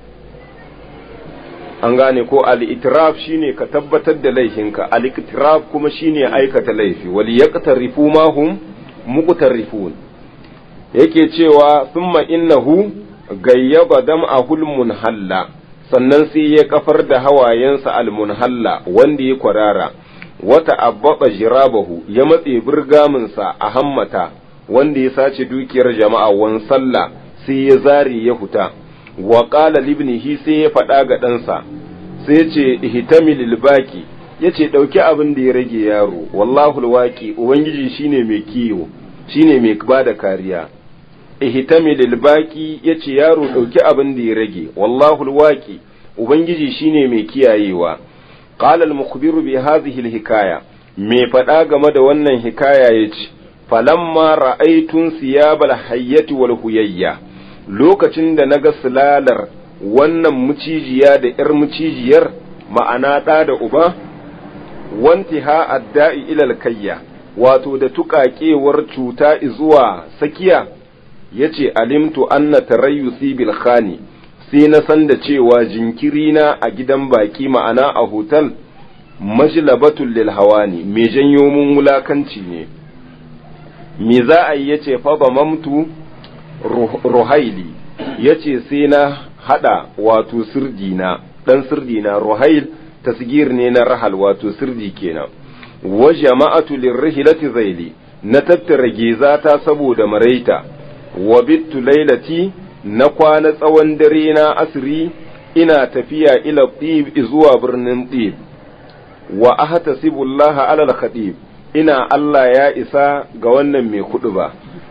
an gane ko al-itiraf shine ka tabbatar da laifinka al-itiraf kuma shine aikata laifi wal yaqtarifu ma hum muqtarifun yake cewa thumma innahu gayyaba dam'ahul munhalla sannan sai ya kafar da hawayensa al-munhalla wanda ya kwarara wata abbaba jirabahu ya matse burgaminsa a hammata wanda ya sace dukiyar jama'a wan sallah sai ya zare ya huta wa qala libnihi sai ya faɗa ga ɗansa sai ce ihtamil baki yace ɗauki abin da ya rage yaro wallahu alwaqi ubangiji shine mai kiyo shine mai bada kariya ihtamil baki yace yaro ɗauki abin da ya rage wallahu alwaqi ubangiji shine mai kiyayewa qala al-mukhbiru bi hadhihi al-hikaya me faɗa game da wannan hikaya yace falamma ra'aytun siyabal hayyati wal huyayya lokacin da naga sulalar wannan mucijiya da ‘yar mucijiyar ma'ana ɗa da uba, wanti ha adda'i ilal kayya, wato da tuƙaƙewar cuta zuwa sakiya, ya ce alimtu anna tarayyusi bil khani sai na san da cewa jinkirina a gidan baƙi ma'ana a hotel majlabatul lil hawani me janyo mun wulakanci ne me za a yi yace fa mamtu ruhaili yace sai na hada wato sirdina dan sirdina ruhail tasgir ne na rahal wato sirdi kenan wa jama'atu lirrihilati zaili na tattara gezata saboda maraita wa bittu lailati na kwana tsawon dare na asiri ina tafiya ila tib zuwa birnin tib wa ahtasibullaha alal khatib ina Allah ya isa ga wannan mai kudu ba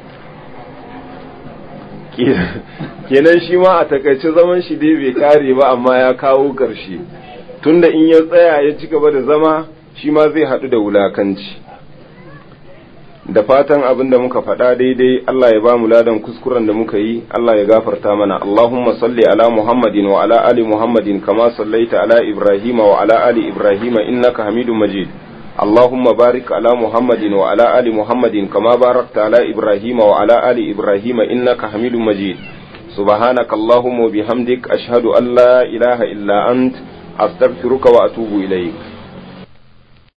kenan shi ma a takaice zaman shi dai bai kare ba amma ya kawo ƙarshe tunda in ya tsaya ya ci gaba da zama shi ma zai haɗu da wulakanci da fatan abin da muka faɗa daidai Allah ya ba mu ladan kuskuren da muka yi Allah ya gafarta mana Allahumma salli ala Muhammadin wa ala ali Muhammadin kama sallaita ala Ibrahim wa ala ali Ibrahim innaka Hamidum Majid اللهم بارك على محمد وعلى آل محمد كما باركت على إبراهيم وعلى آل إبراهيم إنك حميد مجيد سبحانك اللهم وبحمدك أشهد أن لا إله إلا أنت أستغفرك وأتوب إليك